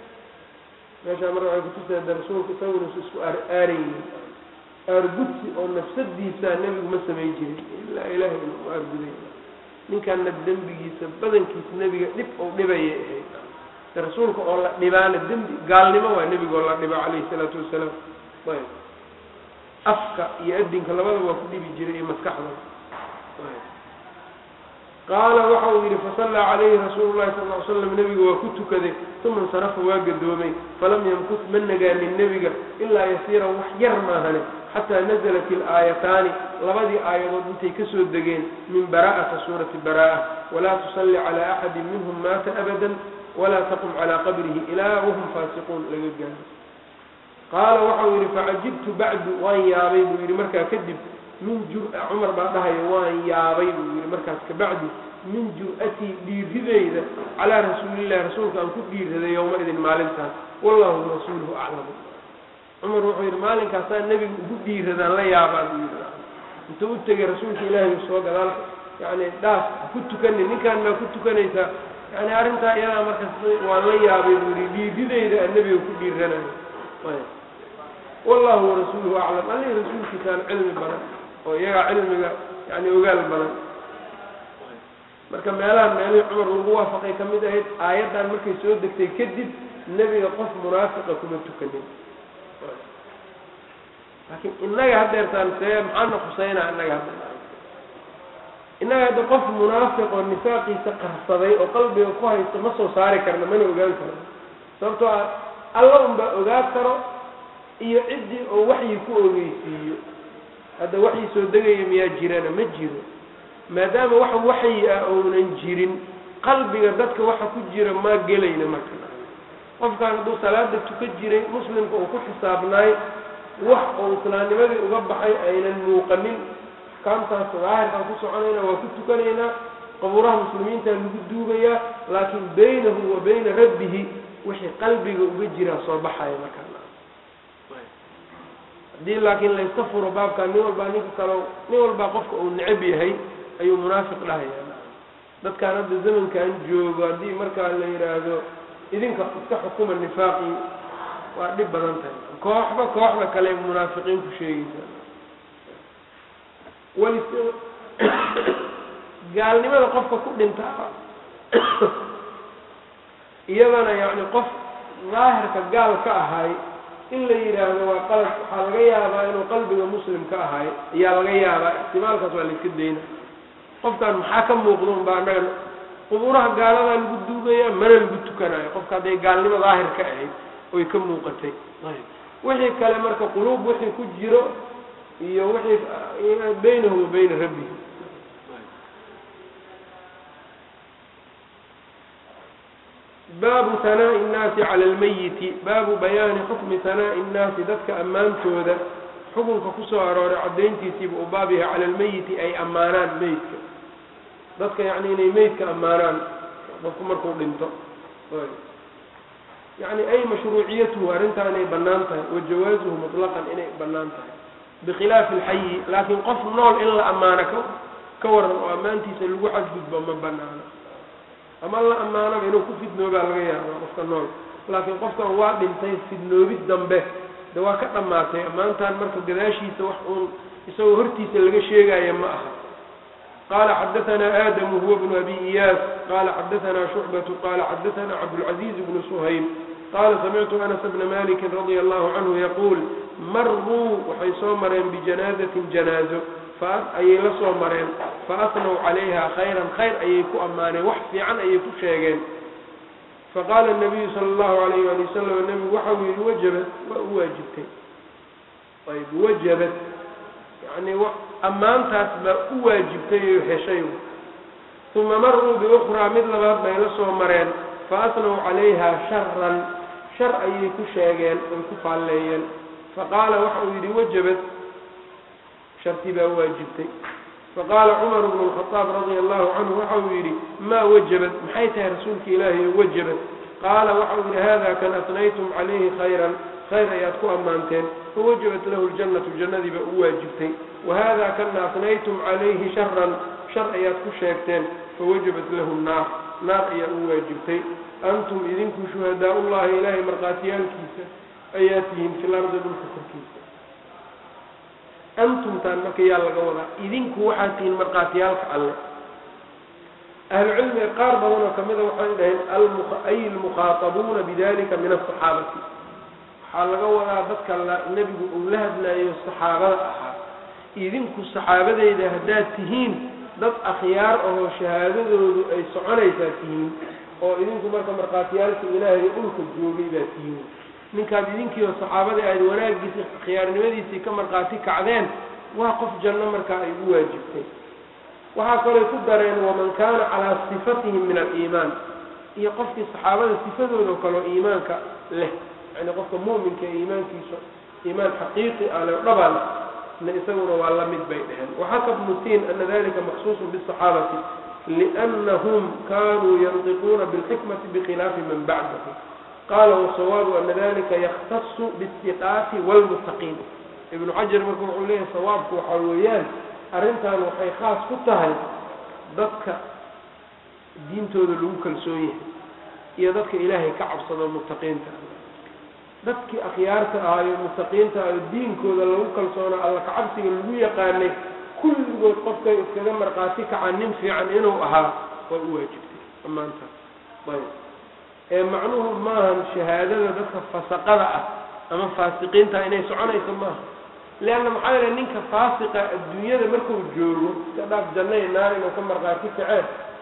meeshaa marka waxay kutusaya de rasuulku isagunas isku aar aaraynin aargudsi oo nafsadiisa nebigu ma samayn jirin ilaa ilaahay inuu u aarguday ninkanna dembigiisa badankiisa nebiga dhib ou dhibayay ahayd de rasuulka oo la dhibaana dembi gaalnimo waa nebiga oo la dhiba calayhi salaatu wasalaam ayb afka iyo adinka labadaba waa ku dhibi jiray iyo maskaxda qaala waxa uu yidhi fasallaa calayhi rasuulu llahi sal ly slam nebiga waa ku tukaday uma insarafa waa gadoomay falam yamkus ma nagaanin nebiga ilaa yasiiran wax yar maahane xataa nazalat ilaayataani labadii aayadood intay kasoo degeen min bara'ati suurati bara'a walaa tusalli calaa axadin minhum maata abadan walaa taqum calaa qabrihi ilaa wahum faasiquun laga gaaro qaala waxau yidhi facajibtu bacdu waan yaabay buu yidhi markaa kadib min jur- cumar baa dhahaya waan yaabay buu yidhi markaas kabacdi min jur-atii dhiirideyda calaa rasuulillahi rasuulka aan ku dhiiraday yowma-idin maalintaas wallahu rasuuluhu aclamu cumar wuxuu yidhi maalinkaasaan nebiga ugu dhiiradaan la yaabaa buu yidhi intuu u tegay rasuulka ilaahay soo gadaal yani dhaaf ku tukani ninkaan baa ku tukanaysaa yani arrintaa iyadaa markaas waan la yaabay buu yidhi dhiirideyda aan nebiga ku dhiiranayo wallahu warasuuluhu aclam allih rasuulkiisaan cilmi badan oo iyagaa cilmiga yani ogaal badan marka meelahan meelihii cumar lagu waafaqay ka mid ahayd aayaddan markay soo degtay kadib nebiga qof munaafiqa kuma tukanin laakiin innaga hadeertaan see maxaana khuseynaa innaga hadda innaga hadda qof munaafiq oo nifaaqiisa qarsaday oo qalbiga ku haysta ma soo saari karna mana ogaan karno sababtoo ah alla unbaa ogaa karo iyo ciddii oo waxyi ku ogeysiiyo hadda waxyi soo degaya miyaa jirana ma jiro maadaama wax waxyi ah ounan jirin qalbiga dadka waxa ku jira maa gelayna marka qofkaan hadduu salaada tuka jiray muslimka uu ku xisaabnaay wax oo islaamnimadii uga baxay aynan muuqanin axkaamtaas daahirkaan ku soconayna waa ku tukanaynaa qabuuraha muslimiinta lagu duugayaa laakiin baynahu wa bayna rabbihi wixii qalbiga uga jiraa soo baxaya markaa haddii laakiin layska furo baabkaa nin walbaa ninka kale nin walbaa qofka uu necab yahay ayuu munaafiq dhahaya dadkaan hadda zamankan joogo haddii markaa la yidhaahdo idinka iska xukuma nifaaqii waa dhib badan tahay kooxba kooxda kale munaafiqiin ku sheegaysa wali gaalnimada qofka ku dhintaa iyadana yacni qof daahirka gaal ka ahay in la yidhaahdo waa qalad waxaa laga yaabaa inuu qalbiga muslim ka ahay ayaa laga yaabaa ixtimaalkaas waa la iska dayna qofkan maxaa ka muuqda un baa annaga qubuuraha gaaladaa lagu duugaya mana lagu tukanayo qofka hadday gaalnimo daahir ka ahayd oy ka muuqatay wixii kale marka quluub wixii ku jiro iyo wixii baynahu wa bayna rabbihi baabu hanaa'i innaasi cala almayiti baabu bayaani xukmi hanaa'i innaasi dadka ammaantooda xukunka kusoo arooray caddayntiisiiba u baab yahay cala almeyiti ay ammaanaan meydka dadka yacni inay meydka ammaanaan qofku markuu dhinto yacni ay mashruuciyatuhu arrintaa inay bannaan tahay wa jawaasuhu mutlaqan inay bannaan tahay bikhilaafi alxayi laakiin qof nool in la ammaano ka ka waran oo ammaantiisa lagu xadgudbo ma bannaano ama la ammaanaba inuu ku fidnoobaa laga yaaba qofka nool laakiin qofkan waa dhintay fidnoobid dambe de waa ka dhammaatay ammaantan marka gadaashiisa wax uun isagoo hortiisa laga sheegaya ma aha qala xadaثna adamu huwa bnu abi iyaas qala xadaثna shucbatu qala xadaثna cabdاlcaزiz bnu suhayl qala samictu anas bna maliki radia allahu canhu yaquul maruu waxay soo mareen bijanaazatin janaazo ayay la soo mareen faasnaw calayha khayran khayr ayay ku ammaaneen wax fiican ayay ku sheegeen faqaala nabiyu sala allahu alayh wali wasalam nebigu waxa uu yihi wajabat waa u waajibtay ayb wajabat yani ammaantaas baa u waajibtay oo heshay uma maruu biukhraa mid labaad bay la soo mareen faasnaw calayha sharan shar ayay ku sheegeen oy ku faalleeyeen faqaala waxa uu yidhi wajabat shartii baa waajibtay faqaala cumar bnu lkhadaab radia allahu canhu waxa uu yidhi maa wajabat maxay tahay rasuulka ilaahi o wajabat qaala waxa uu yidhi hada kan asnaytum calayhi khayran khayr ayaad ku ammaanteen fawajabat lahu ljannatu jannadii baa u waajibtay wahada kana asnaytum calayhi sharan shar ayaad ku sheegteen fawajabat lahu nnaar naar ayaa u waajibtay antum idinku shuhadaa ullahi ilaahay markhaatiyaalkiisa ayaa tihiin fil ardi dhulka korkiisa antumtaan marka yaa laga wadaa idinku waxaad tihiin markhaatiyaalka alle ahlucilmiga qaar badan oo kamida waxay dhaheen ay almukhaatabuuna bidalika min asaxaabati waxaa laga wadaa dadka la nebigu uu la hadlaayo saxaabada ahaa idinku saxaabadeyda haddaad tihiin dad akhyaar ahoo shahaadadoodu ay soconaysaa tihiin oo idinku marka markhaatiyaalka ilaahay dhulka joogay baa tihiin ninkaad idinkiioo saxaabadii aad wanaagiisii khiyaarnimadiisii ka markhaati kacdeen waa qof janno markaa ay u waajibtay waxaa kaloo ku dareen waman kaana calaa sifatihim min aliimaan iyo qofkii saxaabada sifadooda kaleo iimaanka leh yani qofka mu'minka ee iimaankiisa iimaan xaqiiqi ah le dhabal na isaguna waa la mid bay dheheen waxaka bnu tiin ana dalika maksuusun bisaxaabati liannahum kanuu yantiquuna bilxikmati bikhilaafi man bacdahu qaala wasawaabu ana dalika yakhtasu biاstiqaati wاlmuttaqiin ibnu xajar marka wuxuu leeyahay sawaabku waxaa weeyaan arrintan waxay khaas ku tahay dadka diintooda lagu kalsoon yahay iyo dadka ilaahay ka cabsado muttaqiinta dadkii akhyaarta ahaayo muttaqiinta ahayo diinkooda lagu kalsoonaa alla kacabsiga lagu yaqaanay kulligood qofkay iskaga markhaati kaca nin fiican inuu ahaa waa u waajibtay dhammaantaas ayb ee macnuhu maahan shahaadada dadka fasaqada ah ama faasiqiinta inay soconayso maaha leanna maxaa yeele ninka faasiqa adduunyada markuu joogo iska dhaaf jannay naar inuu ka markhaati kaceen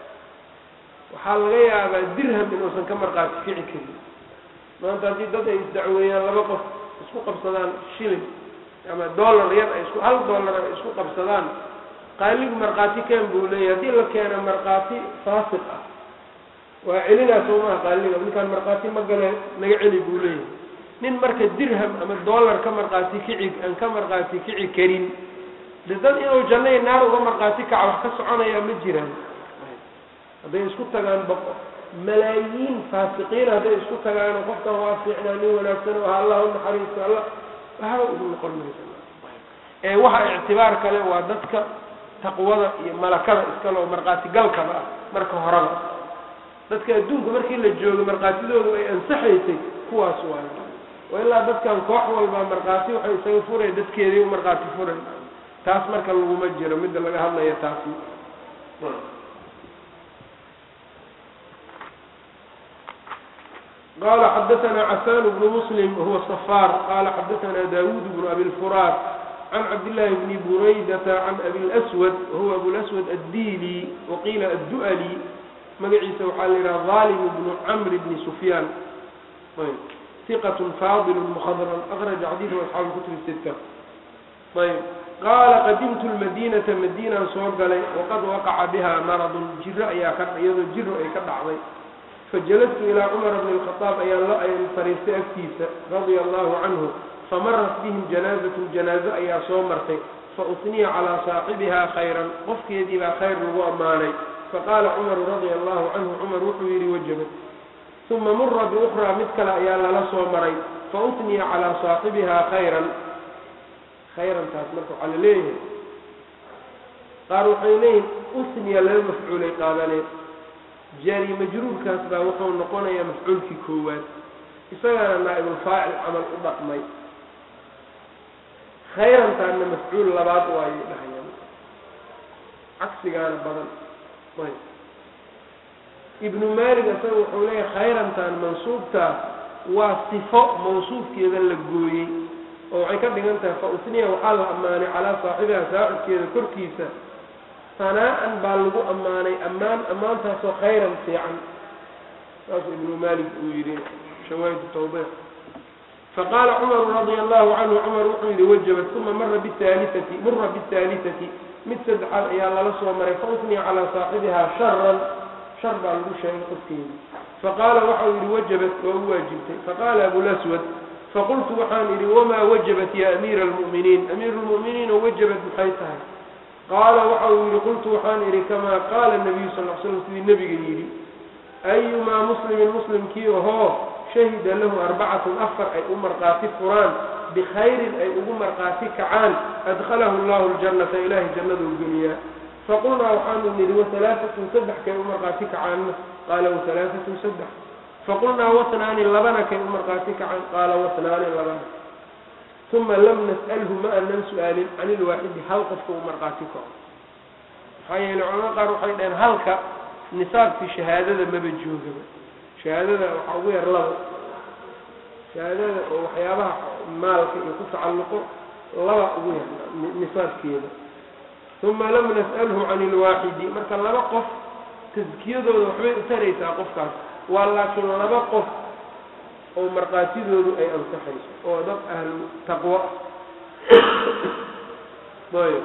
waxaa laga yaabaa dirham inuusan ka markhaati kici karin maanta haddii dad ay isdacweeyaan laba qof isku qabsadaan shilin ama dollar yar ay isku hal dollar ay isku qabsadaan qaaligu markhaati keen buu leeyahy haddii la keeno markhaati faasiq ah waa celinaa soo maha qaaliga ninkaan markhaati ma gale naga celi buu leeyahay nin marka dirham ama dollar ka markhaati kici aan ka markhaati kici karin de dad inuu jannay naar uga markhaati kaca wax ka soconaya ma jiraan hadday isku tagaan baqo malaayiin faasiqiin hadday isku tagaano qofkan waa fiicnaa nin wanaagsan oo allah u naxariisto alla waxba ugu noqon maysa ee waxa ictibaar kale waa dadka taqwada iyo malakada iskale oo markhaati galkaba ah marka horeba dadka adduunka markii la joogo markhaatidoodu ay ansaxaysay kuwaas waayo waa ilaa dadkan koox walba markhaati waxay isaga furay dadkeedii u markhaati furay taas marka laguma jiro midda laga hadlaya taasi qال xdثna cفاn بن مسلم وهو صفاr qال xdثna dاوd بن أbي الفrاt عن cبداللh بن برaydة عن أbي الأسود وهو أbو الأسود الdيlي وqيla الدؤلي magaciisa waxaa la yidhaha ظاlم بن cمr بن سفyاn ثqة fاضل مخdرم أkرج xadيث أصحاaب الكتب الستة ayb qاla qadimtu الmadينةa madيnaan soo galay وqad وaqca bha mرض jiro ayaa ka iyadoo jiro ay ka dhacday fajalastu ilaa cumara bni lkhadaab ayaan la ayn fariistay agtiisa radia allahu canhu famarat bihim janaazatun janaazo ayaa soo martay fausniya calaa saaxibihaa khayran qofkeedii baa khayr lagu ammaanay faqaala cumaru radia allahu canhu cumar wuxuu yidhi wajabat uma mura biukhraa mid kale ayaa lala soo maray fausniya calaa saaxibihaa khayran khayrantaas marka waxaa la leeyahay qaar waxay leeyihin usniya laba mafcuulay qaadaneen jaari majruurkaas baa wuxuu noqonayaa mafcuulkii koowaad isagana naa'ibulfaacil camal u dhaqmay khayrantaanna mafcuul labaad waayay dhahayaan cagsigaana badan ayb ibnu maalik isaga wuxuu leeyahay khayrantaan mansuubtaa waa sifo mawsuufkeeda la gooyey oo waxay ka dhigan tahay fa usniya waxaa la ammaanay calaa saaxibiha saaxibkeeda korkiisa sanaa-an baa lagu ammaanay ammaan ammaantaasoo khayran fiican saasuu ibnu malik uu yidhi shawaahid tawdiix faqaala cumaru radia allahu canhu cumar wuxuu yidhi wajabat uma mara bihaaliati mura bihaalisati mid saddexaad ayaa lala soo maray fausniya calaa saaxibihaa sharan shar baa lagu sheegay qofkeeda faqaala waxau yidhi wajabat waa u waajibtay faqaala abulaswad faqultu waxaan idhi wamaa wajabat ya amiira almu'miniin amiiru lmu'miniin oo wajabat maxay tahay qaala waxa uu yidhi qultu waxaan idhi kamaa qaala nabiyu sal l slam sidii nebiga yidhi ayumaa muslimin muslimkii ahoo shahida lahu arbacatun afar ay u markhaati furaan bikhayrin ay ugu markhaati kacaan adkhalahu allahu ljannata ilaahay jannaduu geliyaa faqulnaa waxaanu nidhi wahalaaatun saddex kay u markhaati kacaanna qaala wahalaaatun saddex faqulnaa wasnaani labana kay u markhaati kacaan qaala wasnaani labana uma lam nas'alhu ma anan su-aalin can ilwaaxidi hal qofka u markhaati kaco maxaa yeele culamada qaar waxay dhaheen halka nisaabkii shahaadada maba joogaba shahaadada waxaa ugu yar laba shahaadada oo waxyaabaha maalka iyo ku tacalluqo laba ugu yar nisaabkeeda uma lam nas'alhu can ilwaaxidi marka laba qof taskiyadooda waxbay u taraysaa qofkaas waa laakiin laba qof oo markhaatidoodu ay ansaxayso oo dad ahlu taqwo ayb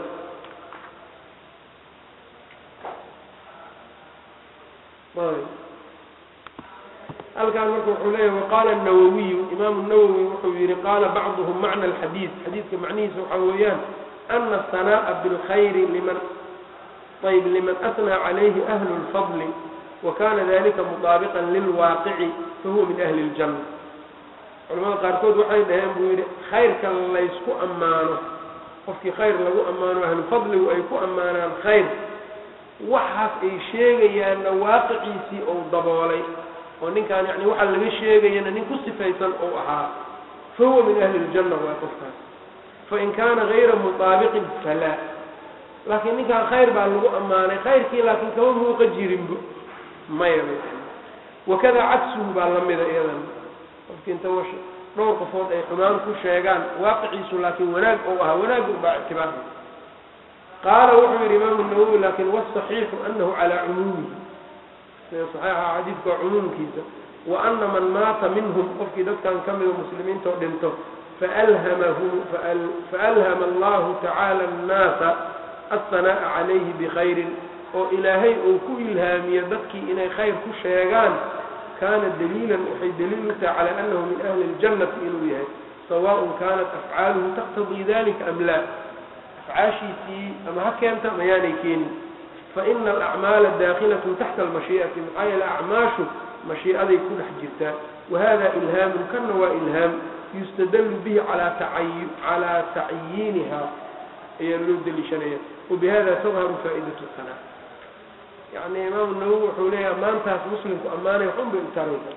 ayb halkaan marka wuxuu leeyahy waqaala الnawawiyu imaamu nawowi wuxuu yihi qaala bacduhum macna alxadiid xadiidka macnihiisa waxaa weeyaan ana asanaa'a bilkhayri liman ayb liman asnaa calayhi ahlu اlfadli wakana dalika mutaabiqan lilwaaqici fahuwa min ahli اljanna culamada qaarkood waxay dhaheen buu yidhi khayrka laysku ammaano qofkii khayr lagu ammaano ahlu fadligu ay ku ammaanaan khayr waxaas ay sheegayaanna waaqiciisii ou daboolay oo ninkaan yani waxa laga sheegayana nin ku sifaysan ou ahaa fahuwa min ahli ljanna waa qofkaas fain kaana gayra mutaabiqin falaa laakiin ninkaan khayr baa lagu ammaanay khayrkii laakiin kama muuqa jirinbo maya wakada cagsuhu baa lamida iyadan qofkii inta wash dhowr qofood ay xumaan ku sheegaan waaqiciisu laakiin wanaag ou ahaa wanaag baa ictibaar qaala wuxuu yidhi imaamu nawowi lakin wasaxiixu anahu calaa cumuumihi sida saxiixa xadiidka waa cumuumkiisa wa ana man maata minhum qofkii dadkan ka mida muslimiintao dhinto faalhamahu faalhama allahu tacaala annaasa assanaa'a calayhi bikhayrin oo ilaahay uu ku ilhaamiyo dadkii inay khayr ku sheegaan kaana daliilan waxay daliil u tahay calaa annahu min ahli اljannati inuu yahay sawaaءn kanat afcaaluhu taqtadii dalika am laa afcaashiisii ama ha keenta mayaanay keenin faina alacmaala daakilatun taxta almashii'ati maxaa yeele acmaashu mashii'aday ku dhex jirtaa wahada ilhaamun kana waa ilhaam yustadallu bihi calaa tacayi calaa tacyiiniha ayaa loo deliishanaya wabihada tadharu faa'idatu sana yani imaamu nawowi wuxuu leeyaha maantaas muslimku ammaanay waxun bay u taraysa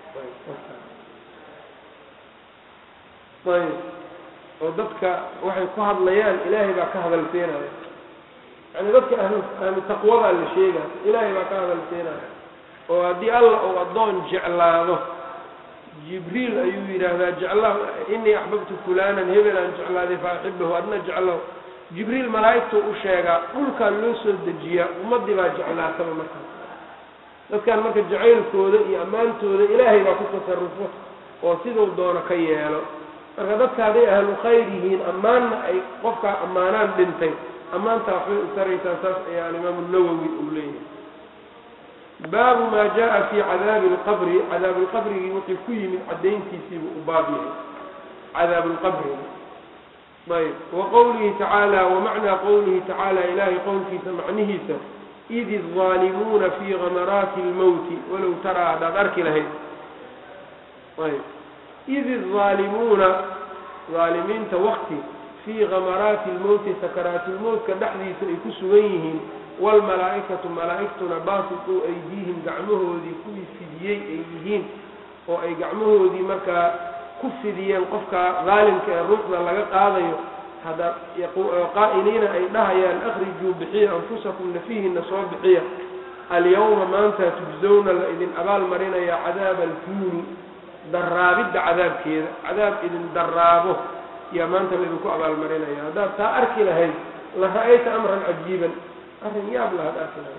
ayb oo dadka waxay ku hadlayaan ilaahay baa ka hadal seenaya yani dadka ahlu ahlu taqwadaa la sheegaya ilaahay baa ka hadal seenaya oo haddii alla uu addoon jeclaado jibriil ayuu yidhaahdaa jecla inii axbabtu fulanan hebel aan jeclaaday fa axibahu adna jeclow jibriil malaa'igtuu u sheegaa dhulkaa loo soo dejiyaa ummaddii baa jeclaataba markaas dadkan marka jacaylkooda iyo ammaantooda ilaahay baa ku tasarufo oo siduu doono ka yeelo marka dadka hadday ahlu khayr yihiin ammaanna ay qofkaa ammaanaan dhintay ammaantaa waxbay u taraysaa saas ayaa alimaamu nawowi uu leeyahay baabu maa jaa fi cadaabi alqabri cadaabi lqabrigii wuxuu ku yimid caddayntiisiibuu u baab yahay cadaabu lqabriga ayb wa qowlihi tacaala wamacnaa qowlihi tacaala ilaahay qowlkiisa macnihiisa id الظaalimuuna fii gamaraati اlmowti walow taraa haddaad arki lahayd ayb id الظaalimuuna aalimiinta wakti fii gamaraati اlmowti sakaraati lmowtka dhexdiisa ay ku sugan yihiin wاlmalaa'ikatu malaa'igtuna baasituu aydiihim gacmahoodii kuwii fidiyey ay yihiin oo ay gacmahoodii markaa ku fidiyeen qofka daalimka ee ruuxda laga qaadayo hadda qaa'iliina ay dhahayaan akrijuu bixiya anfusakum nafihiina soo bixiya alyawma maanta tujzawna la idin abaal marinaya cadaaba alfuuni daraabidda cadaabkeeda cadaab idin daraabo yaa maanta laidinku abaalmarinaya haddaad taa arki lahayd la ra'ayta amran cajiiban arrin yaab lahaad arki lahayd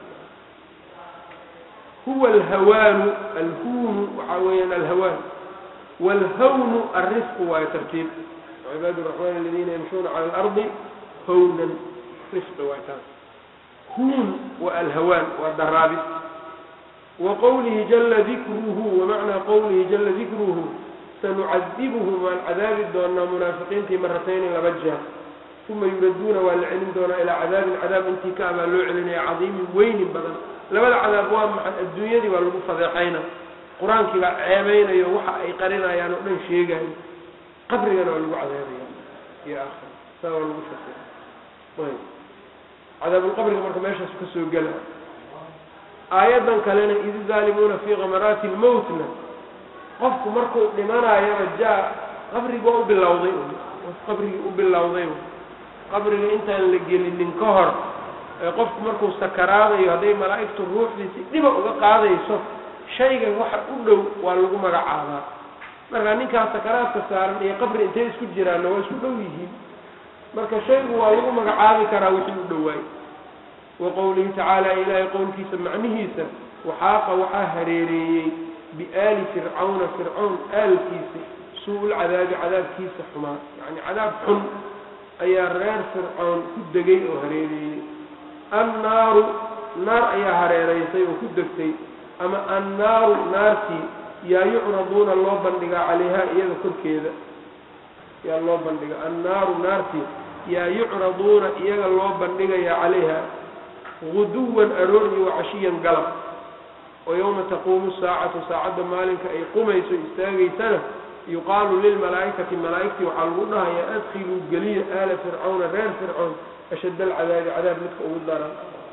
huwa alhawaanu alhuunu waxaa weeyaan alhawaan wاlhawnu alrifqu waayo tartiib cibaad الraxmaan aladiina yamshuuna cala alardi hawnan rifqi waay taas huun wa alhawaan waa daraabid wa qowlihi jala dikruhu wamacnaa qowlihi jala dikruhu sanucadibuhum waan cadaabi doonaa munaafiqiintii maratayni laba jeer uma yuraduuna waa la celin doonaa ilaa cadaabin cadaab intii ka abaa loo celinaya cadiimin weynin badan labada cadaab waa maxay adduunyadii waa lagu fadeexayna qur-aankii baa ceebeynayo waxa ay qarinayaan oo dhan sheegayo qabrigana waa lagu cadaabaya iyo aakhira saa waa lagu shaqeeya ayb cadaabulqabriga marka meeshaas ka soo gela aayaddan kalena id zaalimuuna fii kamaraati lmowtna qofku markuu dhimanayaba jaa qabriga waa u bilowday qof qabrigii u bilowday qabriga intaan la gelinin ka hor ee qofku markuu sakaraadayo hadday malaa'igtu ruuxdiisi dhiba uga qaadayso shayga waxa u dhow waa lagu magacaabaa marka ninkaas sakaraadka saaran iyo qabri intay isku jiraanna waa isku dhow yihiin marka shaygu waa lagu magacaabi karaa wixii u dhowaay wa qowlihi tacaala ilaahay qowlkiisa macnihiisa waxaaqa waxaa hareereeyey biaali fircawna fircawn aalkiisa suu-ul cadaabi cadaabkiisa xumaa yacni cadaab xun ayaa reer fircoon ku degay oo hareereeyey annaaru naar ayaa hareeraysay oo ku degtay ama annaaru naartii yaa yucraduuna loo bandhigaa calayhaa iyada korkeeda yaa loo bandhiga annaaru naartii yaa yucraduuna iyaga loo bandhigayaa calayha guduwan aroor iyo wacashiyan galab oo yowma taquumu saacatu saacadda maalinka ay qumayso istaagaysana yuqaalu lilmalaa'ikati malaa'igtii waxaa lagu dhahayaa adkhiluu geliya aala fircawna reer fircown ashadda alcadaabi cadaab midka ugu daran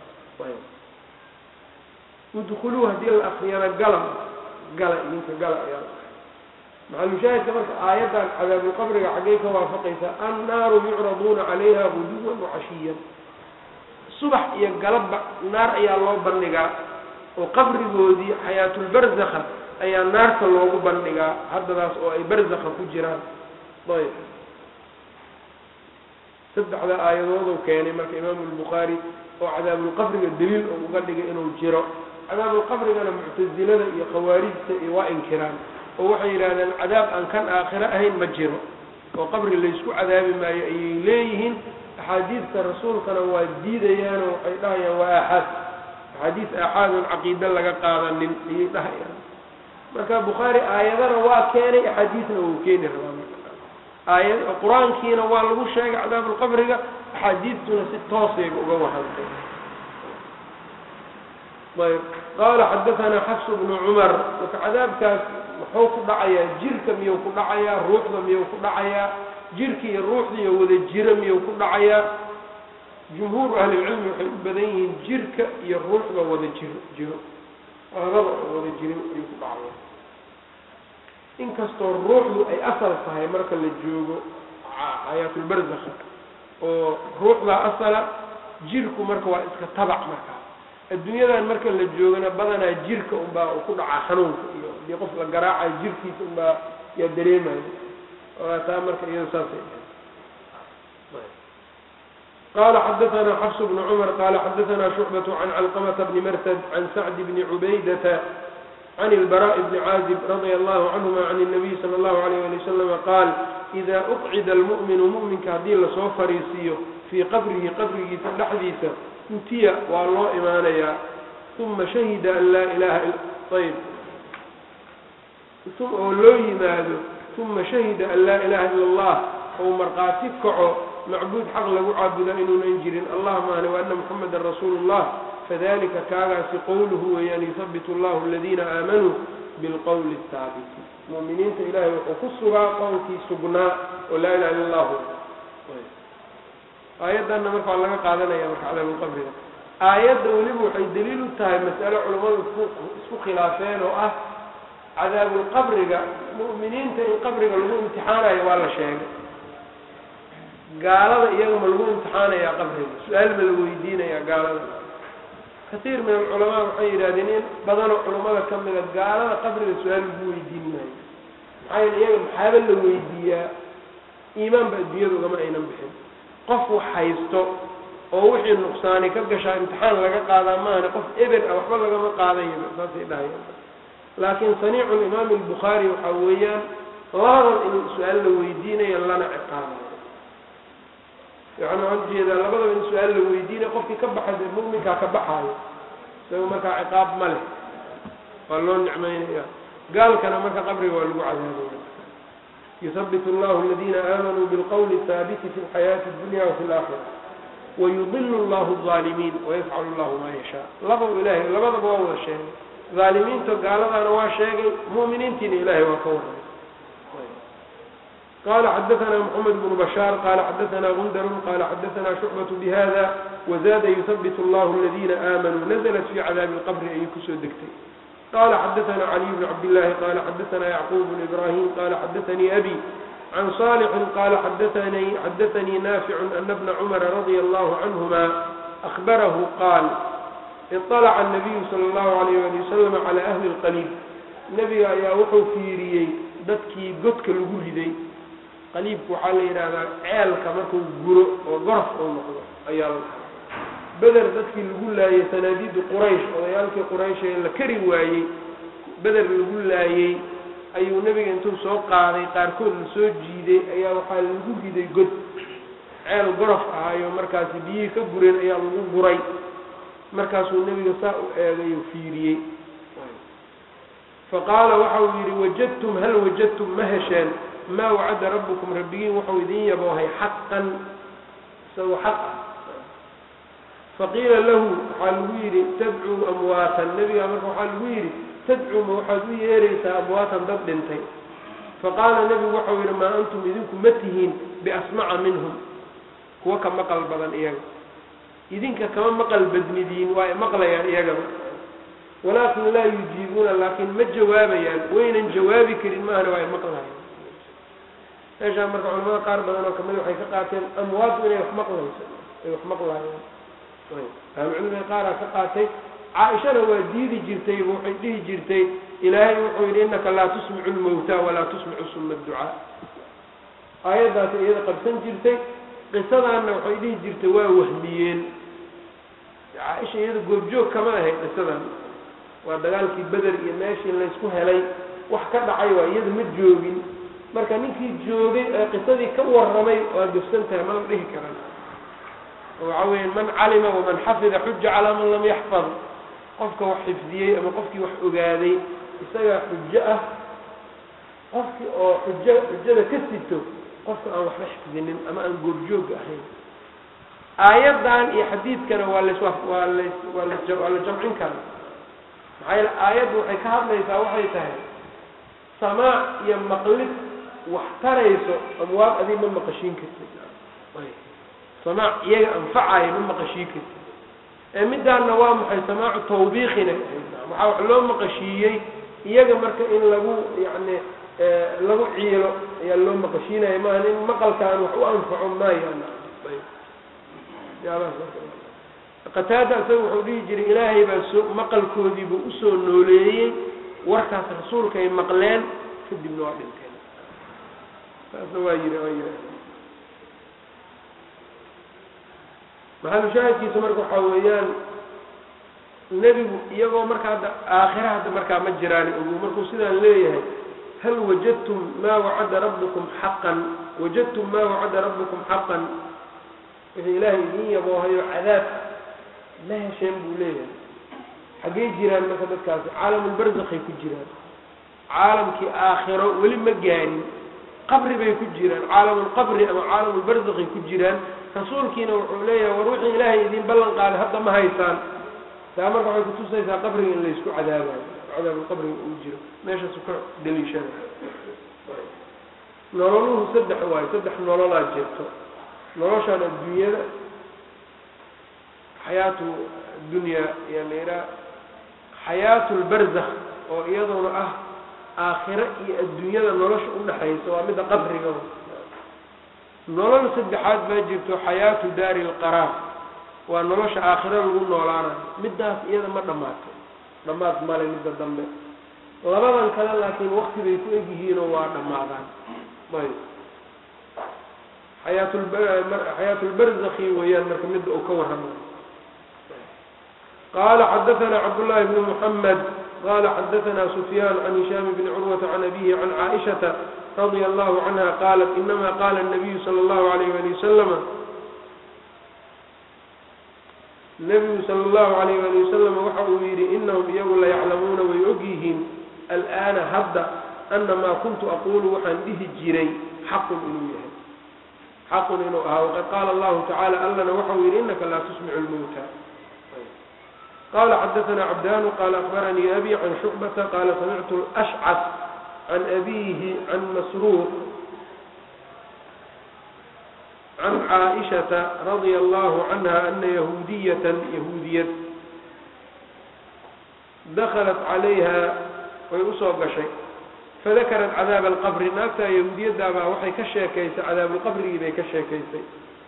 udkhuluu haddii la akriyana gala gala idinka gala ayaa maxalushaahidka marka aayaddan cadaabulqabriga xaggay ka waafaqaysaa annaaru yucraduuna calayha guduwan wacashiyan subax iyo galabba naar ayaa loo bandhigaa oo qabrigoodii xayaatulbarzakha ayaa naarta loogu bandhigaa haddadaas oo ay barzakha ku jiraan ayb saddexda aayadooduu keenay marka imaamu albukhaari oo cadaabulqabriga daliil oo uga dhigay inuu jiro cadaabulqabrigana muctasilada iyo khawaarijta iyo waa inkiraan oo waxay yidhahdeen cadaab aan kan aakhiro ahayn ma jiro oo qabri laysku cadaabi maayo ayay leeyihiin axaadiidta rasuulkana waa diidayaanoo waxay dhahayaan waa aaxaad axaadiis aaxaadun caqiide laga qaadanin ayay dhahayaan marka bukhaari aayadana waa keenay axaadiisna wuu keeni rabaa aayad qur-aankiina waa lagu sheegay cadaabulqabriga axaadiistuna si toosayba uga wahantay ayb qaala xadaanaa xafs bnu cumar marka cadaabkaas muxuu ku dhacayaa jirka miyuu ku dhacayaa ruuxda miyuu ku dhacayaa jirka iyo ruuxda iyo wada jiro miyuu ku dhacayaa jumhuuru ahlilcilmi waxay u badan yihiin jirka iyo ruuxda wada jiro jiro labada wada jirin ayuu ku dhacaya inkastoo ruuxdu ay asal tahay marka la joogo xayaatulbarzakha oo ruuxdaa asala jirku marka waa iska tabac markaa adduunyadan marka la joogana badanaa jirka unbaa uu ku dhacaa xanuunka iyo hadii qof la garaacayo jirkiisa unbaa yaa dareemayo taa marka iyado saasay qala xadaثna xfs bn cmr qala xadaثna شhucbaة can calqmةa bni mrtd can sacd bni cubaydata can اlbarاء bni caazib radيa allahu canهuma can الnabiy salى اllahu عalيyه ali waslm qaal إida uqcida اlmu'minu mu'minka haddii lasoo fariisiiyo fii qabrihi qabrigiisa dhexdiisa utiya waa loo imaanayaa uma shahida an laa ilaha ayb oo loo yimaado uma shahida an laa ilaha ila اllah ou markhaati kaco macbuud xaq lagu caabuda inuunan jirin allah maane waana muxameda rasuulu اllah fadalika kaagaasi qowluhu weeyaan yuhabbit allahu aladiina aamanuu bilqowli اhaabiti mu'miniinta ilahay wuxuu ku sugaa qowlkii sugnaa oo laa ilaha illa allahu aayaddanna marka waa laga qaadanaya marka cadaabulqabriga aayadda weliba waxay daliil u tahay mas'alo culammadu isku khilaafeen oo ah cadaabulqabriga mu'miniinta in qabriga lagu imtixaanayo waa la sheegay gaalada iyaga ma lagu imtixaanayaa qabriga su-aal ma la weydiinayaa gaalada katiir min alculamaa waxay yidhahdeen in badanoo culammada ka mida gaalada qabriga su-aal lagu weydiin maayo maxaa yeele iyaga maxaaba la weydiiyaa iimaanba adduunyada ugama aynan bixin qof wax haysto oo wixii nuqsaani ka gashaa imtixaan laga qaadaa maahane qof eber ah waxba lagama qaadayaba saasay dhahayaan laakiin saniicu limaami albukhaari waxaa weeyaan labadan in su-aal la weydiinayo lana ciqaabayo yani waxaan ujeedaa labadaba in su-aal la weydiinayo qofkii ka baxay mu'minkaa ka baxaayo isaga markaa ciqaab ma leh waa loo nicmeynaya gaalkana marka qabriga waa lagu cadaabaya yuhabbit allahu aladiina aamanuu bilqowli haabiti fi lxayaati اdunya wafi اlaakhira wayudilu allahu الظaalimiin wayafcalu allahu maa yashaa laba ilahay labadaba waa wada sheegay dhaalimiinta gaaladaana waa sheegay mu'miniintiina ilahay waa ka warramay qala xadaثna mحamed بن bشhاar qala xadaثna gundr qala xadaثna شhucbaة bhada wzada yثbit اllah اladina آmanuu nazlat fi cadaabi اlqbri ayay kusoo degtay qala xadaثna caliي bn cabdالlahi qala xadaثna yacqub bn ibrahim qala xadaثnii abi can صالxi qala xadaثnii nafic ana bna cmra radي اllah canهma أخbarahu qaal iطلca الnabiyu salى اllahu عalayh ali wasalam calى ahli اlqaliib nebiga ayaa wuxuu fiiriyey dadkii godka lagu riday qaliibku waxaa la yidhaahdaa ceelka markuu guro oo gorof uu noqdo ayaa la dhahaa beder dadkii lagu laayey sanaadiidu quraysh odayaalkii quraysh ee la kari waayey beder lagu laayey ayuu nebiga intuu soo qaaday qaarkood la soo jiiday ayaa waxaa lagu riday god ceel gorof ahaayo markaasi biyihii ka gureen ayaa lagu guray markaasuu nebiga saa u eegay oo fiiriyey faqaala waxa uu yidhi wajadtum hal wajadtum ma hesheen maa wacada rabbukum rabbigiin wuxuu idin yaboohay xaqan isagoo xaq ah faqiila lahu waxaa lagu yidhi tadcuu amwaatan nebigaa marka waxaa lagu yidhi tadcuu ma waxaad u yeeraysaa amwaatan dad dhintay faqaala nebigu waxau yidhi maa antum idinku ma tihiin biasmaca minhum kuwa ka maqal badan iyaga idinka kama maqal badnidiin waa maqlayaan iyagaba walaakin laa yujiibuuna laakiin ma jawaabayaan waynan jawaabi karin maahana waa maqlayaan meeshaan marka culamada qaar badan oo kamid waxay ka qaateen amwaaddu inay wax maqlayso ay wax maqlaayaan ahlucilmiga qaaraa ka qaatay caaishana waa diidi jirtay waxay dhihi jirtay ilaahay wuxuu yidhi innaka laa tusmicu lmawta walaa tusmicu suma adducaa aayaddaasi iyada qabsan jirtay qisadaanna waxay dhihi jirtay waa wahmiyeen caaisha iyada goobjoog kama ahayd qisadan waa dagaalkii beder iyo meeshii laysku helay wax ka dhacay waa iyada ma joogin marka ninkii joogay ee qisadii ka warramay waa gafsan tahay mana dhihi karan waxa weya man calima waman xafida xuja calaa man lam yaxfad qofka wax xifdiyey ama qofkii wax ogaaday isagaa xujo ah qofkii oo xujo xujada ka sito qofka aan waxba xifdinin ama aan goobjooga ahayn aayaddan iyo xadiidkana waa las waa las waa la waa la jamcin karaa maxaa yeele aayaddu waxay ka hadlaysaa waxay tahay samaac iyo maqlid wax tarayso amwaad adig ma maqashiin kartid samaac iyaga anfacaya ma maqashiin kartid ee middaanna waa maxay samaacu tawbiiqina waxaa wax loo maqashiiyey iyaga marka in lagu yacni lagu ciilo ayaa loo maqashiinaya maaha in maqalkaan wax u anfaco maayaan qataada isaga wuxuu dhihi jiray ilaahay baa soo maqalkoodiibuu usoo nooleeyey warkaas rasuulkaay maqleen kadibna waa dhinteen saasna waa yiri waa yiri maxalushaahidkiisa marka waxaa weeyaan nebigu iyagoo marka hadda aakhira hadda markaa ma jiraan ogu markuu sidaan leeyahay hal wajadtum maa wacada rabbukum xaqan wajadtum maa wacada rabbukum xaqan wixii ilaahay idiin yaboohayo cadaab ma hesheen buu leeyahay xaggey jiraan marka dadkaasi caalamulbarzakhay ku jiraan caalamkii aakhiro weli ma gaarin qabri bay ku jiraan caalamulqabri ama caalamulbarzakhay ku jiraan rasuulkiina wuxuu leeyahay war wixii ilaahay idiin ballan qaaday hadda ma haysaan taa marka waxay kutusaysaa qabriga in laysku cadaabayo cadaabulqabriga uu jiro meeshaasu ka daliishada nololuhu saddex waayo saddex nololaa jirto noloshaan adduunyada xayaatu dunya ayaa la yidhaha xayaatu lbarzakh oo iyaduna ah aakhiro iyo adduunyada nolosha udhaxaysa waa midda qabriga nolol saddexaad baa jirto xayaatu daari lqaraar waa nolosha aakhiro lagu noolaanayo middaas iyada ma dhammaato dhammaad male midda dambe labadan kale laakiin wakti bay ku egyihiinoo waa dhammaadaan ayb xayaatu lbarzakhi weeyaan marka midda uu ka warramayo qala xadaثna cabdالlahi bn mحamed qala xadaثna sufyan can hishaam bni curwata can abihi can caaئiشhaةa radia allahu canha qalat inama qala الnabiyu salى اllahu عalayh ali wasalam nebigu salى اllahu عalayh ali wasalam waxa uu yidhi inahum iyagu layaclamuuna way og yihiin alآana hadda ana maa kuntu aqulu waxaan dhihi jiray xaqun inuu yahay xaqun inuu ahaa waqad qaala allahu tacala allana waxa uu yidhi inaka laa tusmicu lmowta qala xadaثna cabdanu qala akbaranii abi can shucbata qala samictu اlأshcas can abihi can masruuq caaishata radia allahu canha ana yahuudiyatan yahuudiyad dakhalat calayha way usoo gashay fadakarat cadaaba alqabri naagtaa yahuudiyadaabaa waxay ka sheekaysay cadaabulqabrigii bay ka sheekaysay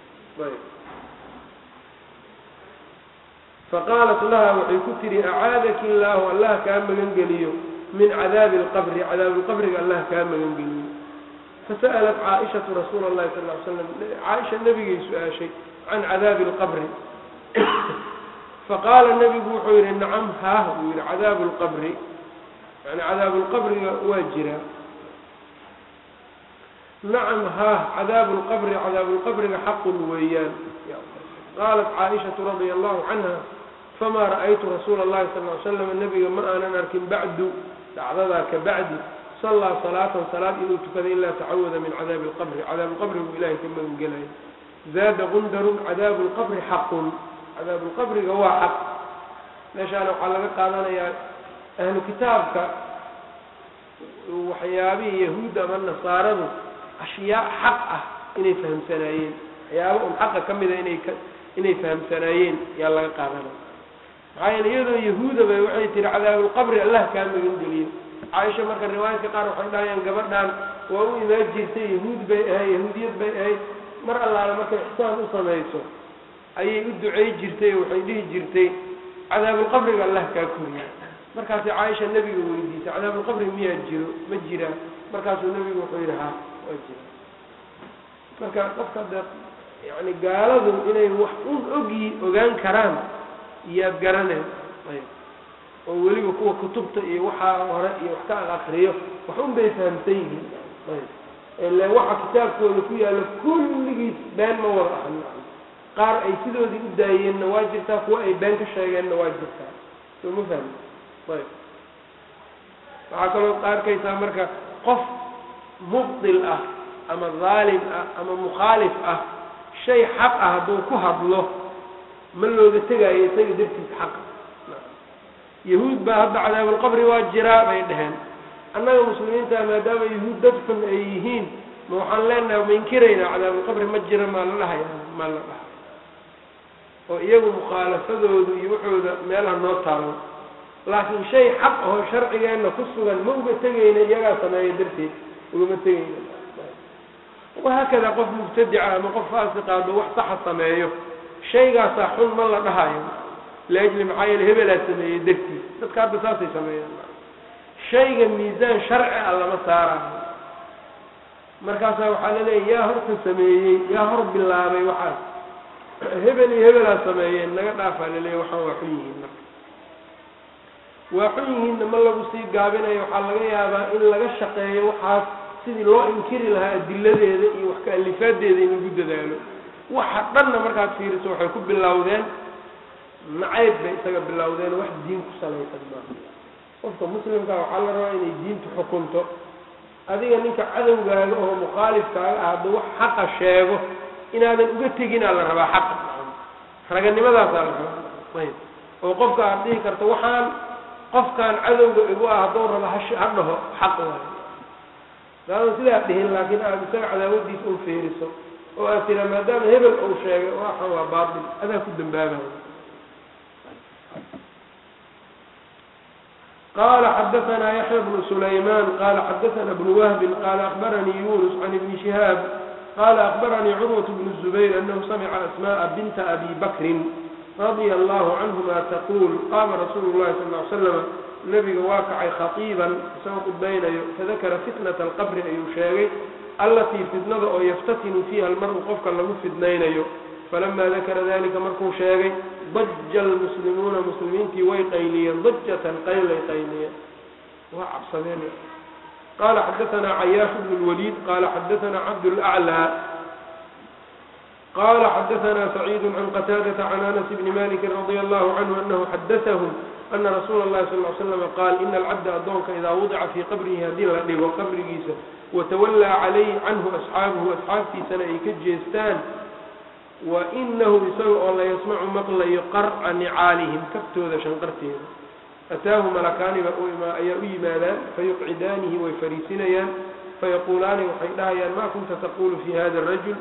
faqaalat laha waxay ku tihi acaadaki illaahu allah kaa magan geliyo min cadaabi alqabri cadaabuulqabriga allah kaa magan geliyo fasa'alat caaishatu rasuula allahi sal ly slam caaisha nebigay su-aashay can cadaabi alqabri faqaala nebigu wuxuu yihi nacam haah buu yihi cadaabu lqabri yani cadaabulqabriga waa jiraa nacam haah cadaabu lqabri cadaabulqabriga xaqun weeyaan qaalat caaishatu radia allahu canha famaa ra'aytu rasuula allahi sal ly slam nebiga ma aanan arkin bacdu dhacdadaa ka bacdi sallaa salaatan salaad inuu tukada ilaa tacawada min cadaabi alqabri cadaabuulqabri buu ilahay ka magan gelaya zaada qundarun cadaabu lqabri xaqun cadaabulqabriga waa xaq meeshaana waxaa laga qaadanayaa ahlu kitaabka waxyaabihii yahuudda ama nasaaradu ashyaa xaq ah inay fahamsanaayeen waxyaaba un xaqa ka mida inay ka inay fahamsanaayeen yaa laga qaadanaya maxaa yeele iyadoo yahuudaba waxay tihi cadaabulqabri allah kaa magan geliyo caaisha marka riwaayadka qaar waxay dhahayaan gabadhan waa u imaan jirtay yahuud bay ahayd yahuudiyad bay ahayd mar allaale markay ixsaan u samayso ayay u ducey jirtay oo waxay dhihi jirtay cadaabulqabriga allah kaa koriya markaasay caaisha nebiga weydiisay cadaabulqabri miyaa jiro ma jiraa markaasuu nebigu wuxuu yidhi ha waa jira marka qofka de yani gaaladu inay wax un ogyi ogaan karaan iyaad garaneen ayb oo weliba kuwa kutubta iyo waxaa hore iyo wax ka akriyo wax un bay fahamsan yihiin ayb ile waxa kitaabkooda ku yaalla kulligiis been ma wada ahan qaar ay sidoodii u daayeenna waa jirtaa kuwa ay been ka sheegeenna waa jirtaa soo ma fahmi ayb waxaa kaloo arkaysaa marka qof mubdil ah ama dhaalim ah ama mukhaalif ah shay xaq ah hadduu ku hadlo ma looga tegaayo isaga dartiis xaqa yahuud baa hadda cadaabulqabri waa jiraa bay dheheen annaga muslimiinta maadaama yahuud dad xun ay yihiin ma waxaan leenahay ma inkiraynaa cadaabulqabri ma jira maa la dhahaya maa la dhaha oo iyagu mukhaalafadoodu iyo waxooda meelaha noo taalo laakiin shay xaq ahoo sharcigeenna ku sugan ma uga tegayna iyagaa sameeya darteed ugama tegayna wahaakada qof mubtadica ama qof faasiqaado wax saxa sameeyo shaygaasaa xun ma la dhahayo liajli maxaa yeele hebelaa sameeyey dartiis dadka hadda saasay sameeyaan shayga miisaan sharci a lama saarayo markaasaa waxaa laleeyahy yaa horta sameeyey yaa hor bilaabay waxaas hebel iyo hebelaa sameeyeen naga dhaafaa laleeyahy waxaan waa xun yihiin marka waa xun yihiinna ma lagu sii gaabinayo waxaa laga yaabaa in laga shaqeeyo waxaas sidii loo inkiri lahaa adiladeeda iyo wax ka-alifaadeeda in lagu dadaalo waxa dhanna markaad fiiriso waxay ku bilowdeen nacayb bay isaga bilowdeen wax diin ku salaysan maaha qofka muslimka waxaa la rabaa inay diintu xukunto adiga ninka cadowgaaga oo mukhaalifkaaga ah hadduu wax xaqa sheego inaadan uga teginaa la rabaa xaqa raganimadaasaa la rabaa ayb oo qofka aad dhihi karto waxaan qofkaan cadowga igu ah hadduu rabo hash ha dhaho xaq waayo daadan sidaa dhihin laakiin aad isaga cadaawadiisa u feeriso oo aad tiraa maadaama hebel uu sheegay waxan waa baatil adaa ku dambaabayo qala xadaثna yaحya bnu sulayman qala xadaثna bnu wahbi qala akbaranii yunus can ibni shihaab qala akbaranii curwaة bn الزubayr anahu samca asmaءa binta abi bakrin radia allahu canhuma taqul qama rasuulu اlahi sal ly slama nabiga waa kacay khaiiban isagoo khudbaynayo fadakara fitnaة اlqabri ayuu sheegay allatii fitnada oo yaftatinu fiiha almaru qofka lagu fidnaynayo falama dakara dalika markuu sheegay daja almuslimuuna muslimiintii way qayliyeen dajatan qaylay qayliyeen waa cabsadeen qala xadaثna cayaash bn اlwaliid qala xadaثna cabdاlأclى qala xadaثna sacيid can qataadaةa can anas bni maliki radi allahu canhu anahu xadaثahm ana rasuula اllahi sal ly slam qaal ina alcabda addoonka idaa wudica fii qabrihi haddii la dhigo qabrigiisa watawallaa calayhi canhu asxaabuhu asxaabtiisana ay ka jeestaan wa inahu isaga oo la yasmacu maqlayo qarca nicaalihim kaftooda shanqarteeda ataahu malakaani baa ayaa u yimaadaan fayuqcidaanihi way fariisinayaan fayaquulaani waxay dhahayaan maa kunta taqulu fi hada arajul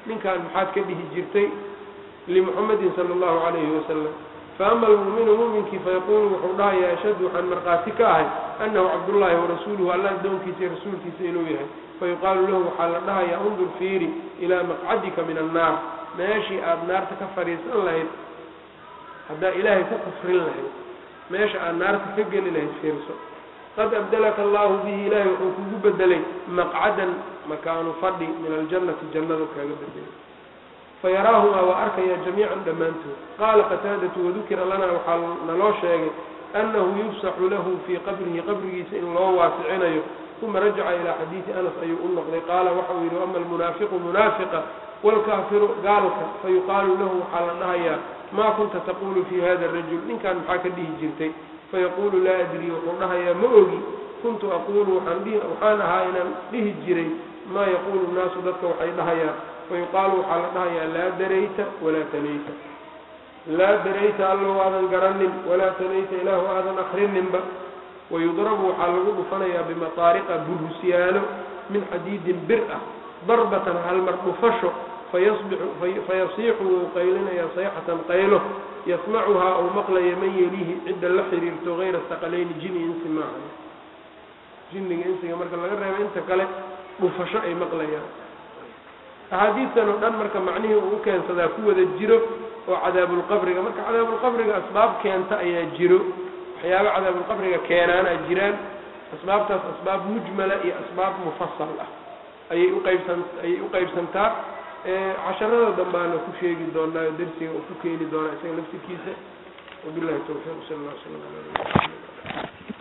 ninkan maxaad ka dhihi jirtay limuxamedin sala allahu calayhi wasalam faama almu'minu mu'minkii fayaquulu wuxuu dhahayaa ashhadu waxaan markhaati ka ahay annahu cabdullaahi warasuuluhu alla addoonkiisa iyo rasuulkiisa inuu yahay fayuqaalu lahu waxaa la dhahayaa undur fiiri ilaa maqcadika min annaar meeshii aada naarta ka fadhiisan lahayd haddaa ilaahay ku kufrin lahayd meesha aad naarta ka geli lahayd fiirso qad abdalaka allahu bihi ilaahay wuxuu kugu bedelay maqcadan makaanu fadhi min aljannati jannadu kaaga bedelay fayaraahumaa waa arkaya jamiican dhammaantood qaala qataadatu wadukira lanaa waxaa naloo sheegay annahu yufsaxu lahu fii qabrihi qabrigiisa in loo waasicinayo uma rajaca ilaa xadiidi anas ayuu u noqday qaala waxau yidhi ama almunaafiqu munaafiqa waalkaafiru gaalka fayuqaalu lahu waxaa la dhahayaa maa kunta taqulu fii hada arajul ninkan maxaa ka dhihi jirtay fayaquulu laa adrii wuxuu dhahayaa ma ogi kuntu aquulu waxaan ahaa inaan dhihi jiray maa yaquulu nnaasu dadka waxay dhahayaan fayuqaalu waxaa la dhahayaa laa darayta walaa talayta laa darayta allow aadan garanin walaa talayta ilaahu aadan akrininba wayudrabu waxaa lagu dhufanayaa bimataariqa burusyaalo min xadiidin bir ah darbatan halmar dhufasho fayasiixu wuu qaylinayaa sayxatan qaylo yasmacuhaa ou maqlaya man yelihi cidda la xiriirto hayra saqalayni jini insi maaha jinniga insiga marka laga reebo inta kale dhufasho ay maqlayaan axaadiistan oo dhan marka macnihii uu u keensadaa ku wada jiro oo cadaabulqabriga marka cadaabulqabriga asbaab keenta ayaa jiro waxyaaba cadaabulqabriga keenaanaa jiraan asbaabtaas asbaab mujmala iyo asbaab mufasal ah ayay uqaybsan ayay u qaybsantaa casharada dambaana ku sheegi doonaa darsiga uu ku keeni doonaa isaga laftirkiisa wabillahi tawfiiq sal alla slam ala